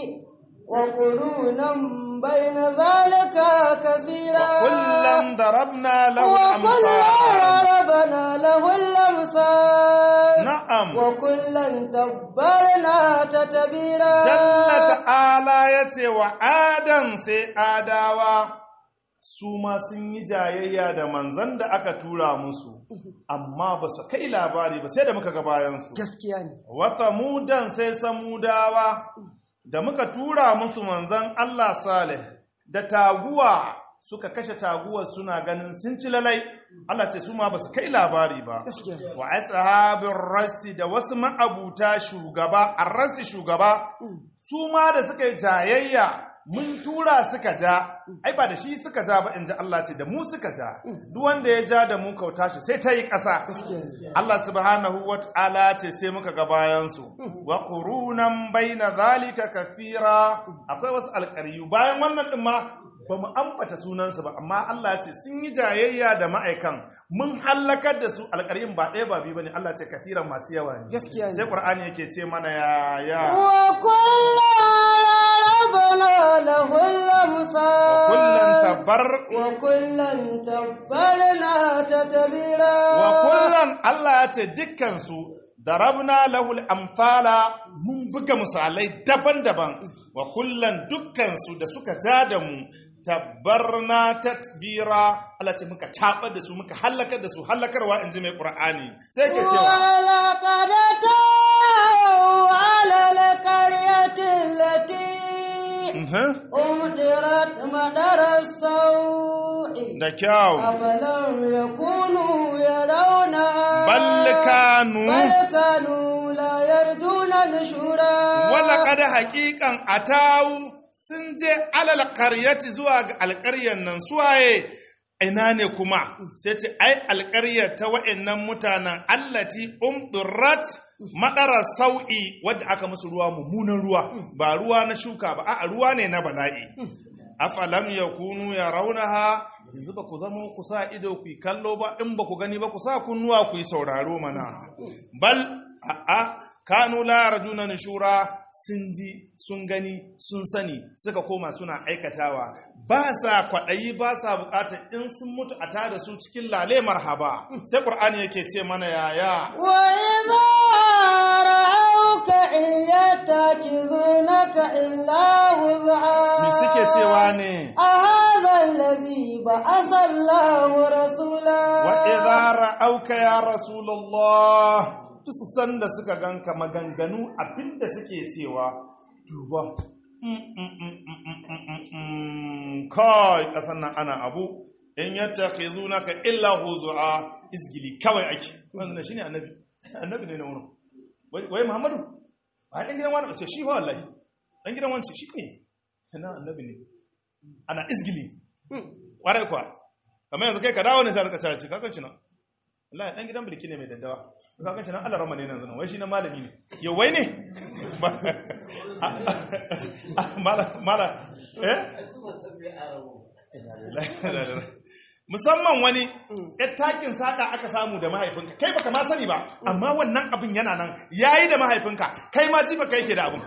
وقرونا بين ذلك كثيرا kullum darabna lahu وكلا al-amsal ضربنا له الأمثال na'am وكلا تبرنا تتبيرا Jalla ta'ala ya ce wa Adam sai Adawa su ma sun yi jayayya da manzan da aka tura musu, amma ba su kai labari ba sai da muka ga bayansu. gaskiya ne Wata mudan sai samudawa da muka tura musu manzan Allah Saleh da taguwa suka kashe taguwar suna ganin sun ci lalai. Allah ce su ma ba su kai labari ba. gaskiya ne wa ashabin rassi da wasu ma'abuta shugaba a rassi shugaba su ma da suka yi jayayya mun tura suka ja ai ba da shi suka ja ba in ji Allah ce da mu suka ja duk wanda ya ja da mu kauta shi sai ta yi ƙasa gaskiya ne Allah subhanahu wa ta'ala ce sai muka ga bayansu wa qurunan baina zalika kafira akwai wasu alƙaryu bayan wannan din ma ba mu ambata sunansu ba amma Allah ce sun yi jayayya da ma'aikan mun hallakar da su alƙaryun ba ɗaya ba biyu bane Allah ce kafiran masu yawa ne gaskiya sai ne Qur'ani yake ce mana ya ya وكلا ضربنا له الأمثال kullun tabar وكلا تبرنا تتبيرا wa kullun Allah ya ce dukkan su darabna lahul amthala mun buga misalai daban-daban wa kullan dukkan su da suka ja da mu tabbarna tatbira Allah ce muka tabar da su muka halakar da su halakarwa inji mai Qur'ani sai ke cewa ولقد أتوا على القرية التي mhm, أمطرت مطر السوء da kyau أفلم يكونوا يرونها bal kanu بل كانوا لا يرجون نشورا wala kada haƙiƙan atawu sun je alal qaryati zuwa ga alƙaryar nan suwaye ina ne kuma sai ce ai alƙaryar ta wa'annan mutanen allati umdurat madara sau'i wadda aka musu ruwa mummunan ruwa ba ruwa na shuka ba a ruwa ne na bala'i afalam yakunu yarawnaha yanzu ba ku zama ku sa ido ku yi kallo ba in ba ku gani ba ku sa kunnuwa ku yi sauraro mana bal a'a kanu la yarjuna nushura sun ji sun gani sun sani suka koma suna aikatawa ba sa kwaɗayi ba sa buƙatar in sun mutu a tada su cikin lale marhaba sai ƙur'ani yake ce mana yaya وإذا رأوك إن يتخذونك إلا me suke هزعا cewa ne أهذا الذي بعث الله رسولا wa idza ra'auka ya rasulullah duk sanda suka ganka maganganu abinda suke cewa duba mm, mm, mm, mm, mm, mm, mm, kai kasan nan ana abu in yattakhizunaka illa huzua izgili kawai ake wannan shine annabi annabi ne na wurin wai wai Muhammadu ba dan gidan wani ce shi fa wallahi dan gidan wani shi ne ina annabi ne ana izgili warai kuwa kamar yanzu kai ka dawo ne sai ka cace kakan shi nan wallahi dan gidan bilki ne mai daddawa kakan shi nan Allah rama ne nan zanen wai shi na malami ne yau wai ne mala mala eh musamman wani ya takin saka aka samu da mahaifinka kai baka ma sani ba amma wannan abin yana nan yayi da mahaifinka kai ma ji baka yake da abin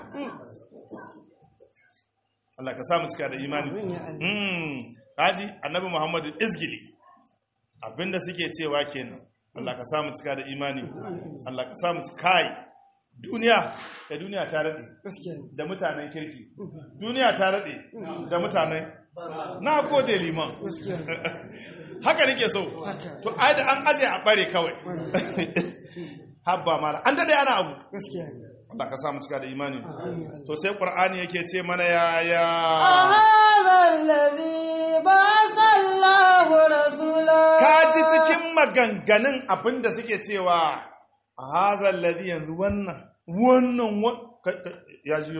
Allah ka samu cika da imani mm haji annabi Muhammadu izgili abinda suke cewa kenan Allah ka samu cika da imani Allah ka samu cika kai duniya da duniya ta rade da mutanen kirki duniya ta rade da mutanen na gode liman haka nake so to ai da an aje a bare kawai habba mala an dade ana abu Allah ka samu cika da imani to sai qur'ani yake ce mana ya ya هذا الذي بعث الله رسولا ka ji cikin maganganun abinda suke cewa a hazal ladhi yanzu wannan wannan wa- ka- ka- ya jiyo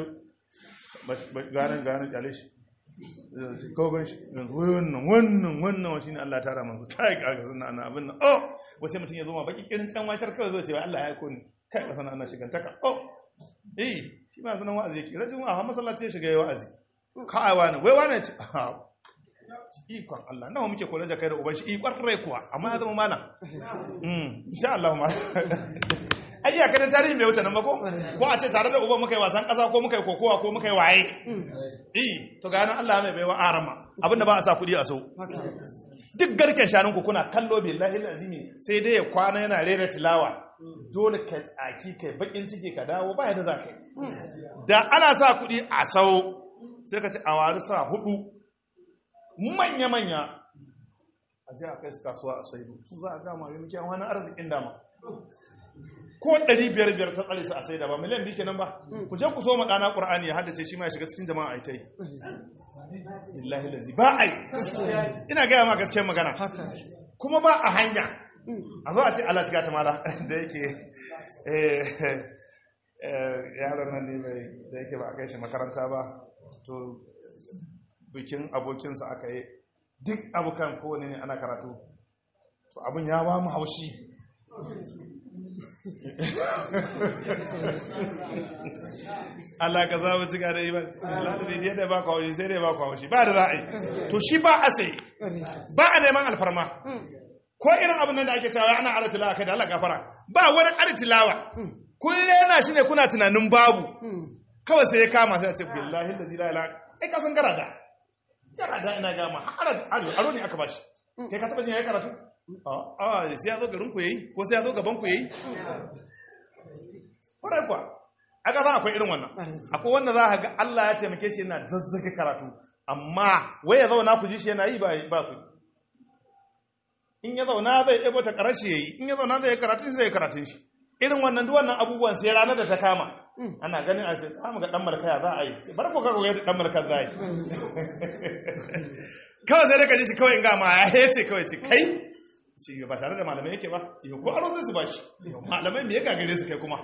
ganin ganin kyale shi kawai shi yanzu wannan wannan wannan wa shine Allah ya tara manzo kai kaga sunna ana abin nan oh wasu mutum ya zo ma baki kirin can washar kawai zo cewa Allah ya aiko ni kai ka sana ana shigantaka oh eh shi ma sunan wa'azi yake rajin a masallaci ya shiga yayi wa'azi kai wani wai wani ya ce ah, ikon Allah nawa muke kula da kai da uban shi ikon rai kuwa amma ya zama malam mm insha Allah ma ai iya kada tarihi bai wuce nan ba ko ko a ce tare da uban muka yi wasan kasa ko muka yi kokowa ko muka yi waye eh to ga nan Allah mai baiwa arama abinda ba a sa kudi a so duk garken shanun ku kuna kallo billahi azimi sai dai ya kwana yana rera tilawa dole ka tsaki kai bakin ciki ka dawo ba yadda za ka yi da ana sa kudi a sau sai ka ci a wari sa hudu manya-manya a ji a kai su kasuwa a saidu su za a gama yi muke wani arzikin dama ko 500 ta tsare su a saida ba miliyan biyu kenan ba ku je ku so maɗana ƙur'ani ya haddace shi ma ya shiga cikin jama'a a ita yi billahi lazi ba a yi ina gaya ma gaskiyar magana kuma ba a hanya a zo a ce Allah shiga ta mala da yake eh, eh, yaron nan ne mai da yake ba a kai shi makaranta ba to bikin abokinsa aka yi duk abokan kowane ne ana karatu to abin ya ba mu haushi Allah ka za mu cika da iman Allah da ne da ba ku haushi sai dai ba ku haushi ba da za a yi to shi ba a sai ba a neman alfarma ko irin abin nan da ake cewa ana ara tilawa kai da Allah gafara ba wani ara tilawa kun rena shi ne kuna tunanin babu kawai sai ya kama sai a ce billahi da zila ila ai ka san garada garada ina ga ma har aro aro ne aka bashi kai ka taba jin yayi karatu a a sai ya zo garin ku yayi ko sai ya zo gaban ku yayi kwarai kuwa aka za akwai irin wannan akwai wanda za ka ga Allah ya taimake shi yana zazzage karatu amma wai ya zauna ku ji shi yana yi ba ba ku in ya zauna zai ɗebo ta ƙarashi ya yi in ya zauna zai yi karatun shi zai yi karatun shi irin wannan duk wannan abubuwan sai ranar da ta kama ana ganin a ce za mu ga ɗan malkaya za a yi bar ko kaga yadda ɗan malkar za a yi kawai sai dai ka ji shi kawai in ga ma ya ce kawai ce kai ce ba tare da malamai yake ba yau ko aro sai su bashi malamai me ya gagare su kai kuma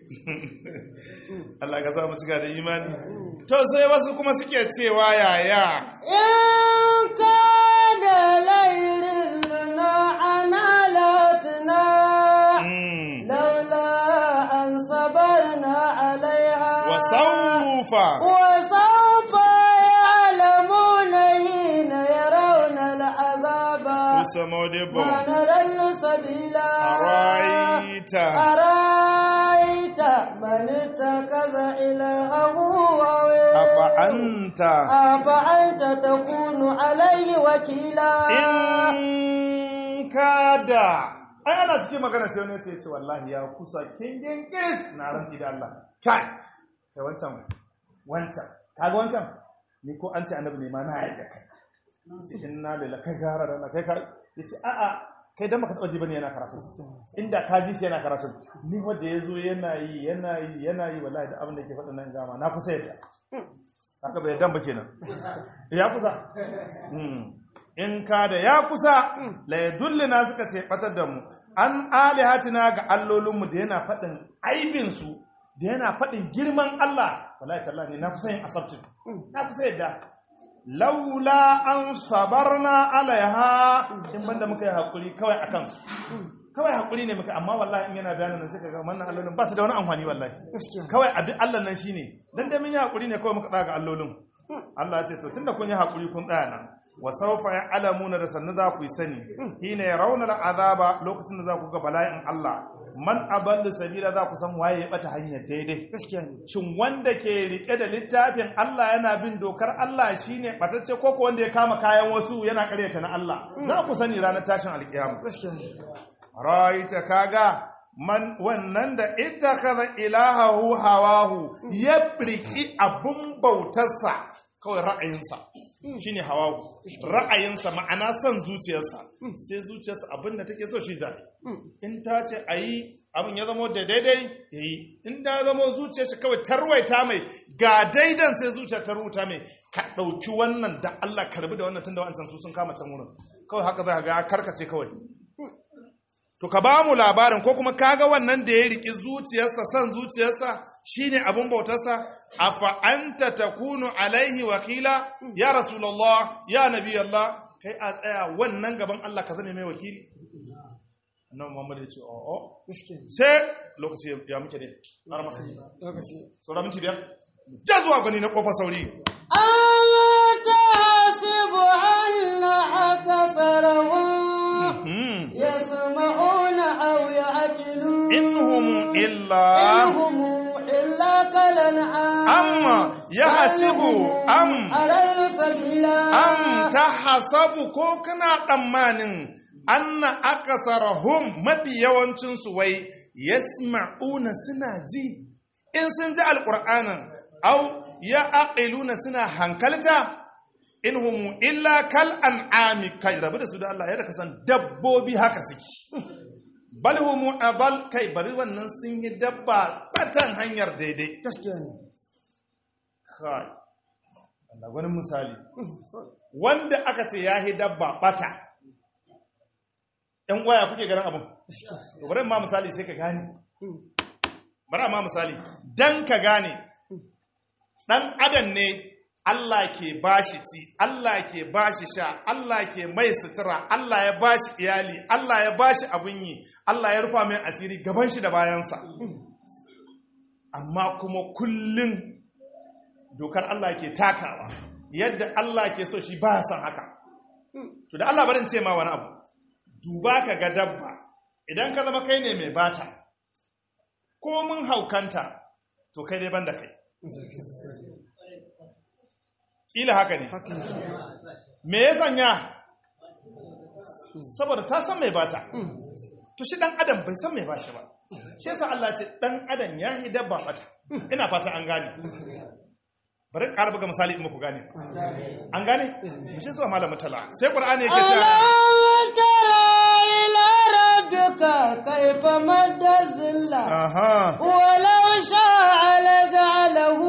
Allah ka samu cika da imani to sai wasu kuma suke cewa yaya إن كان ليل لنا عنالتنا mm. لولا أن صبرنا عليها wasaufa وسوف يعلمون حين يرون العذاب usamodibo ما نضل سبيلا araita أرأيت من اتخذ إلهه هواه afa anta أفأنت تكون عليه وكيلا in kada ai ana cikin magana sai wani ya ce ce wallahi ya kusa kingin kiris na ran da Allah kai kai wancan wancan kaga wancan ni ko an ce annabi ne ma na yarda kai sai inna lillahi kai gara da Allah kai ka yace a a kai dan baka taba ji bane yana karatu inda ka ji shi yana karatu ni wanda yazo yana yi yana yi yana yi wallahi da abin da ke faɗa nan gama na kusa yadda haka bai dan ba kenan ya kusa Mm. in ka da ya kusa la yadullina suka ce batar da mu an alihatina ga allolinmu da yana faɗin aibinsu da yana faɗin girman Allah wallahi tallahi ne na kusa yin asabtin na kusa yadda laula an sabarna alaiha in banda muka yi hakuri kawai akan su kawai hakuri ne muka amma wallahi in yana bayanin nan sai ka ga wannan allolin ba su da wani amfani wallahi kawai abin Allah nan shine dan da mun yi hakuri ne kawai muka daga allolin Allah ya ce to tunda kun yi hakuri kun tsaya nan wa sawfa ya'lamuna da sannu za ku yi sani hina yarawna al'azaba lokacin da za ku ga bala'in Allah man adallu sabila za ku san waye ya bata hanyar daidai shin wanda ke rike da littafin Allah yana bin dokar Allah shine batacce ko ko wanda ya kama kayan wasu yana karyata na Allah za ku sani ranar tashin alkiyama ra'aita kaga man wannan da ittakhadha ilahahu hawahu ya riki abun bautarsa kawai ra'ayinsa shine hawahu ra'ayinsa ma'ana son zuciyarsa sai zuciyarsa abinda take so shi zai in ta ce ayi abin ya zama da daidai yayi in da zama zuciyarsa kawai tarwaita mai ga daidan sai zuciyar ta rubuta mai ka dauki wannan da Allah karbi da wannan tunda wancan su sun kama can wurin kawai haka za ka ga karkace kawai To ka ba mu labarin ko kuma kaga wannan da ya riki zuciyarsa son zuciyarsa shine abin bautarsa afa anta takunu alaihi wakila ya rasulullah ya nabi Allah kai a tsaya wannan gaban Allah ka zame mai wakili annabi Muhammad ya ce o o sai lokaci ya muke ne har masa lokaci saura minti biyar ja zuwa gani na kofar sauri أتحسب أن أكثرهم Hmm. يسمعون أو يعقلون inhum illa إن هم إلا كالأنعام amma yahsibu am أضل سبيلا an ta hasabu ko kana tsammanin anna akasarahum mafi yawancinsu wai yasma'una suna ji in sun ji alƙur'anin au ya aqiluna suna hankalta in hum illa kal an'ami kai rabu da su da Allah yadda ka san dabbobi haka suke bal hum adal kai bari wannan sun yi dabba batan hanyar daidai gaskiya ne kai Allah wani misali wanda aka ce ya yi dabba bata ‘yan waya kuke ganin abin to bari ma misali sai ka gane bari ma misali dan ka gane ɗan adam ne Allah ke bashi ci Allah ke bashi sha Allah ke mai sutura Allah ya bashi iyali Allah ya bashi abin yi Allah ya rufa mai asiri gaban shi da bayansa amma kuma kullum dokar Allah ke takawa yadda Allah ke so shi ba son haka to da Allah barin ce ma wani abu duba ka ga dabba idan ka zama kai ne mai bata ko mun haukanta to kai dai banda kai kila haka ne me ya sanya saboda ta san mai bata to shi dan adam bai san mai bashi ba shi yasa Allah ce dan adam ya yi dabba bata ina fata an gane bari ƙara buga misali in muku gane an gane mu shi zuwa malamin tala sai qur'ani yake cewa ألم تر إلى ربك كيف مد الظل aha ولو شاء لجعله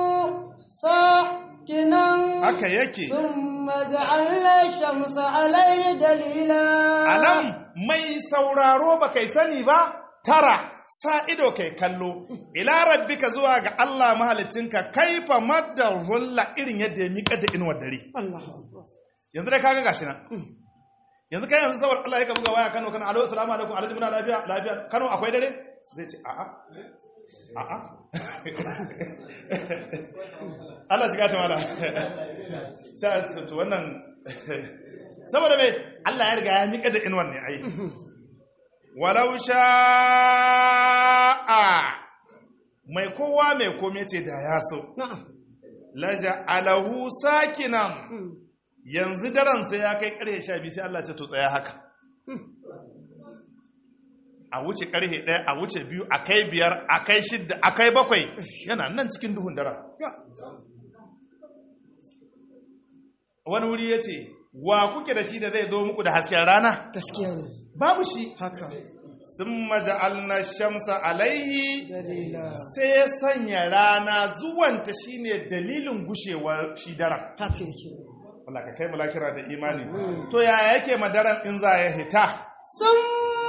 ساكنا haka yake ثم جعلنا الشمس عليه دليلا alam mai sauraro ba kai sani ba tara sa ido kai kallo ila rabbika zuwa ga Allah mahalicinka kaifa madda hulla irin yadda ya miƙa da inuwar dare الله yanzu dai kaga gashi nan yanzu kai yanzu saboda Allah ya ka buga waya Kano kana alo assalamu alaikum alhaji muna lafiya lafiya Kano akwai dare zai ce a'a a'a Allah shiga ta mala sai to wannan saboda me Allah ya riga ya mika da inwan ne ai walau sha'a mai kowa mai kome ce da ya so نعم laja alahu sakinan yanzu daren sai ya kai karhe sha biyu sai Allah ce to tsaya haka a wuce karhe ɗaya a wuce biyu a kai biyar a kai shidda a kai bakwai yana nan cikin duhun daren wani wuri ya ce wa kuke da shi da zai zo muku da hasken rana gaskiya ne babu shi haka sun maja'alna shamsa alaihi dalila sai ya sanya rana zuwanta shine dalilin gushewar shi daren haka yake Allah ka kai mu lakira da imani to yaya yake madaran in za ya hita ثم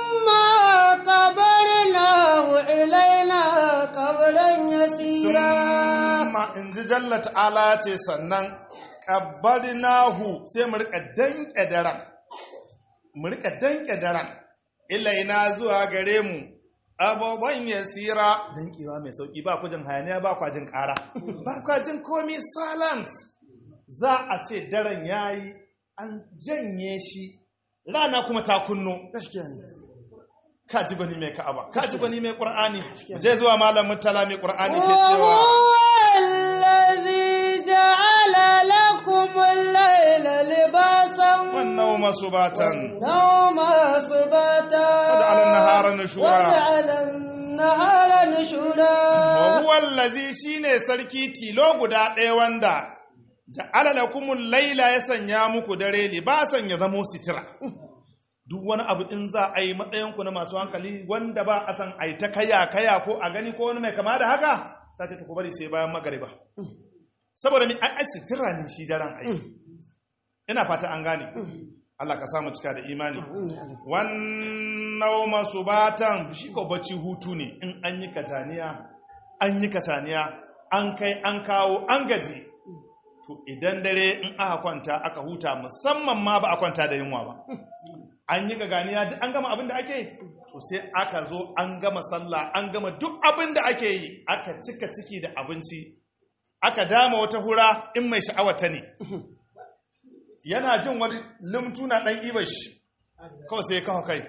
قبرناه إلينا قبرا يسيرا summa in ji jalla ta'ala ce sannan qabbadnahu sai mu rika danke daren mu rika danke daren ilaina zuwa gare mu abubuwan yasira dankewa mai sauki ba kujin hayaniya ba kwajin kara ba kwajin komi salant za a ce daren yayi an janye shi rana kuma ta kunno gaskiya ne ka ji gwani mai ka'aba ka ji gwani mai qur'ani je zuwa malamin tala mai qur'ani ke cewa وهو الذي جعل لكم الليل لباسا wannan masu batan والنوم سباتا وجعل النهار نشورا. وجعل النهار نشورا wa huwa allazi shine sarki tilo guda ɗaya wanda ja'ala lakumul laila ya sanya muku dare libasan ya zamo sitira duk wani abu in za a yi matsayin ku na masu hankali wanda ba a san ai ta kaya kaya ko a gani ko wani mai kama da haka sace ta ku bari sai bayan magariba saboda ni ai ai sitira ne shi daren ai ina fata an gane Allah ka samu cika da imani wannan masu batan shi ko bacci hutu ne in an yi kataniya an yi kataniya an kai an kawo an gaji to idan dare in aka kwanta aka huta musamman ma ba a kwanta da yunwa ba an yi gaganiya duk an gama abin da ake yi to sai aka zo an gama sallah an gama duk abin da ake yi aka cika ciki da abinci aka dama wata hura in mai sha'awar ta ne yana jin wani limtu na ɗan ibar shi kawai sai ya kawo kai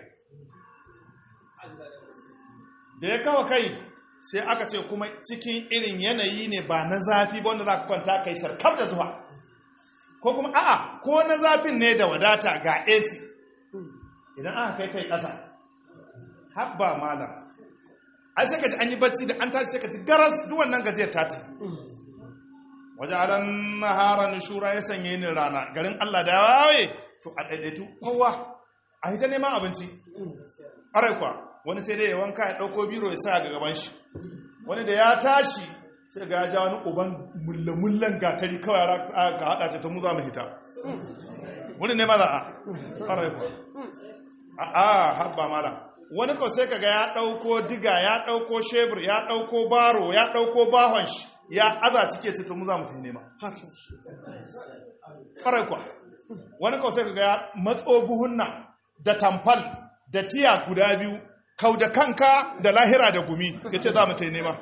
da ya kawo kai sai aka ce kuma cikin irin yanayi ne ba na zafi ba wanda za ka kwanta kai sharkar da zuwa ko kuma a'a ko na zafin ne da wadata ga AC idan aka kai kai ƙasa habba malam ai sai ka ji an yi bacci da an tashi sai ka ji garas duk wannan gajiyar ta ta waje aran nahara nishura ya sanye ni rana garin Allah da waye to a daidaitu kowa a hita neman abinci ƙarai kwa wani sai dai ya wanka ya ɗauko biro ya sa ga gaban shi wani da ya tashi sai ga ya ja wani uban mullamullan gatari kawai ka haɗa ta ta mu za mu hita wani ne maza a ƙarai kwa a a haɓa mala wani kawai sai kaga ya ɗauko diga ya ɗauko shebur ya ɗauko baro ya ɗauko bahon shi ya aza cike ce to mu za mu ta nema ƙarai kwa wani kawai sai kaga ya matso buhunna da tamfal da tiya guda biyu kau da kanka da lahira da gumi ya ce za mu ta nema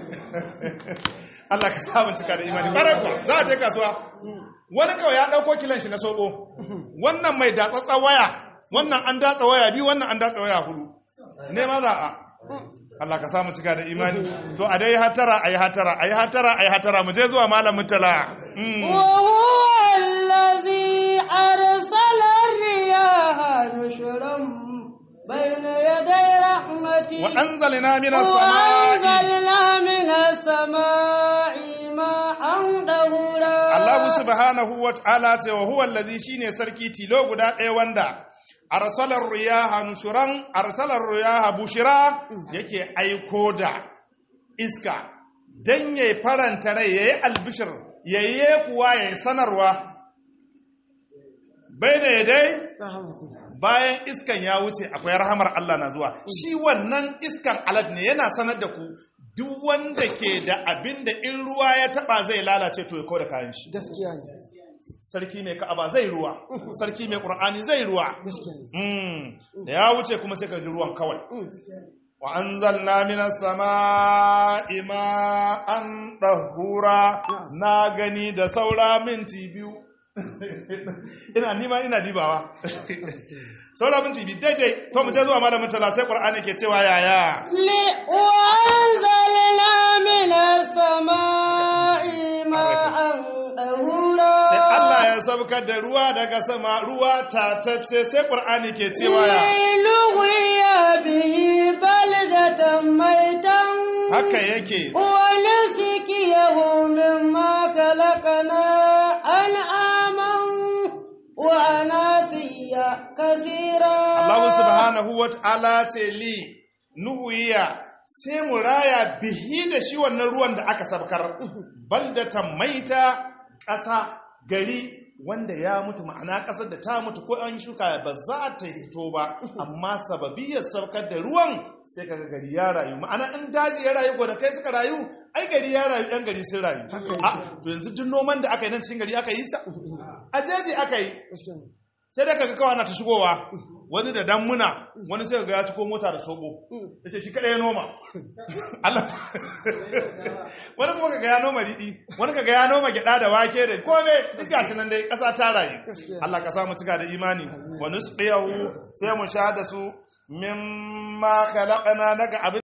Allah ka samun cika da imani ƙarai kwa za a je kasuwa wani kawai ya ɗauko kilan shi na soɓo wannan mai datsatsa waya wannan an datsa waya biyu wannan an datsa waya hudu nema za a Allah ka samu cika da imani to a dai hatara ayi hatara ayi hatara ayi hatara mu je zuwa malamin tala وهو الذي أرسل الرياح نشرا بين يدي رحمته wa anzalna minas samai وأنزلنا من السماء ماء طهورا Allah subhanahu wa ta'ala ce wa huwa allazi shine sarki tilo guda ɗaya wanda arsalar riyaha nushuran arsalar riyaha bushira yake aiko da iska dan yayi faranta rai yayi albishir yayi kuwa yayi sanarwa bai dai bayan iskan ya wuce akwai rahamar Allah na zuwa shi wannan iskan alad ne yana sanar da ku duk wanda ke da abin da in ruwa ya taba zai lalace to ya kawo da kayan shi gaskiya ne sarki mai ka'aba zai ruwa sarki mai qur'ani zai ruwa gaskiya ne Mm, da ya wuce kuma sai ka ji ruwan kawai wa anzalna minas sama'i ma'an dahura na gani da saura minti biyu ina nima ina dibawa saura minti biyu daidai to mu je zuwa malamin tala sai qur'ani ke cewa yaya لي- وأنزلنا من السماء ماء طهورا sai Allah ya sabkar da ruwa daga sama ruwa tatacce sai qur'ani ke cewa ya لنغوي به بلدة ميتا haka yake ونسقيه مما خلقنا أنعاما وعناسيا كثيرا Allah subhanahu wa ta'ala ce li nuhuya sai mu raya bihi da shi wannan ruwan da aka sabkar baldatan maita ƙasa gari wanda ya mutu ma'ana ƙasar da ta mutu ko an shuka ba za ta hito ba amma sababiyar saukar da ruwan sai kaga gari ya rayu ma'ana in daji ya rayu gonakai suka rayu ai gari ya rayu ɗan gari sun rayu a to yanzu duk noman da aka yi nan cikin gari aka yi sa a jeji aka yi sai da kaga kawai na ta shigowa wani da dammuna wani sai ga ya ciko mota da sobo ya ce shi kada ya noma Allah wani kuma kaga ya noma riɗi wani kaga ya noma gyaɗa da wake da kome duk gashi nan dai ƙasa ta rayu Allah ka samu cika da imani wani su sai mu sha da su mimma khalaqna daga abin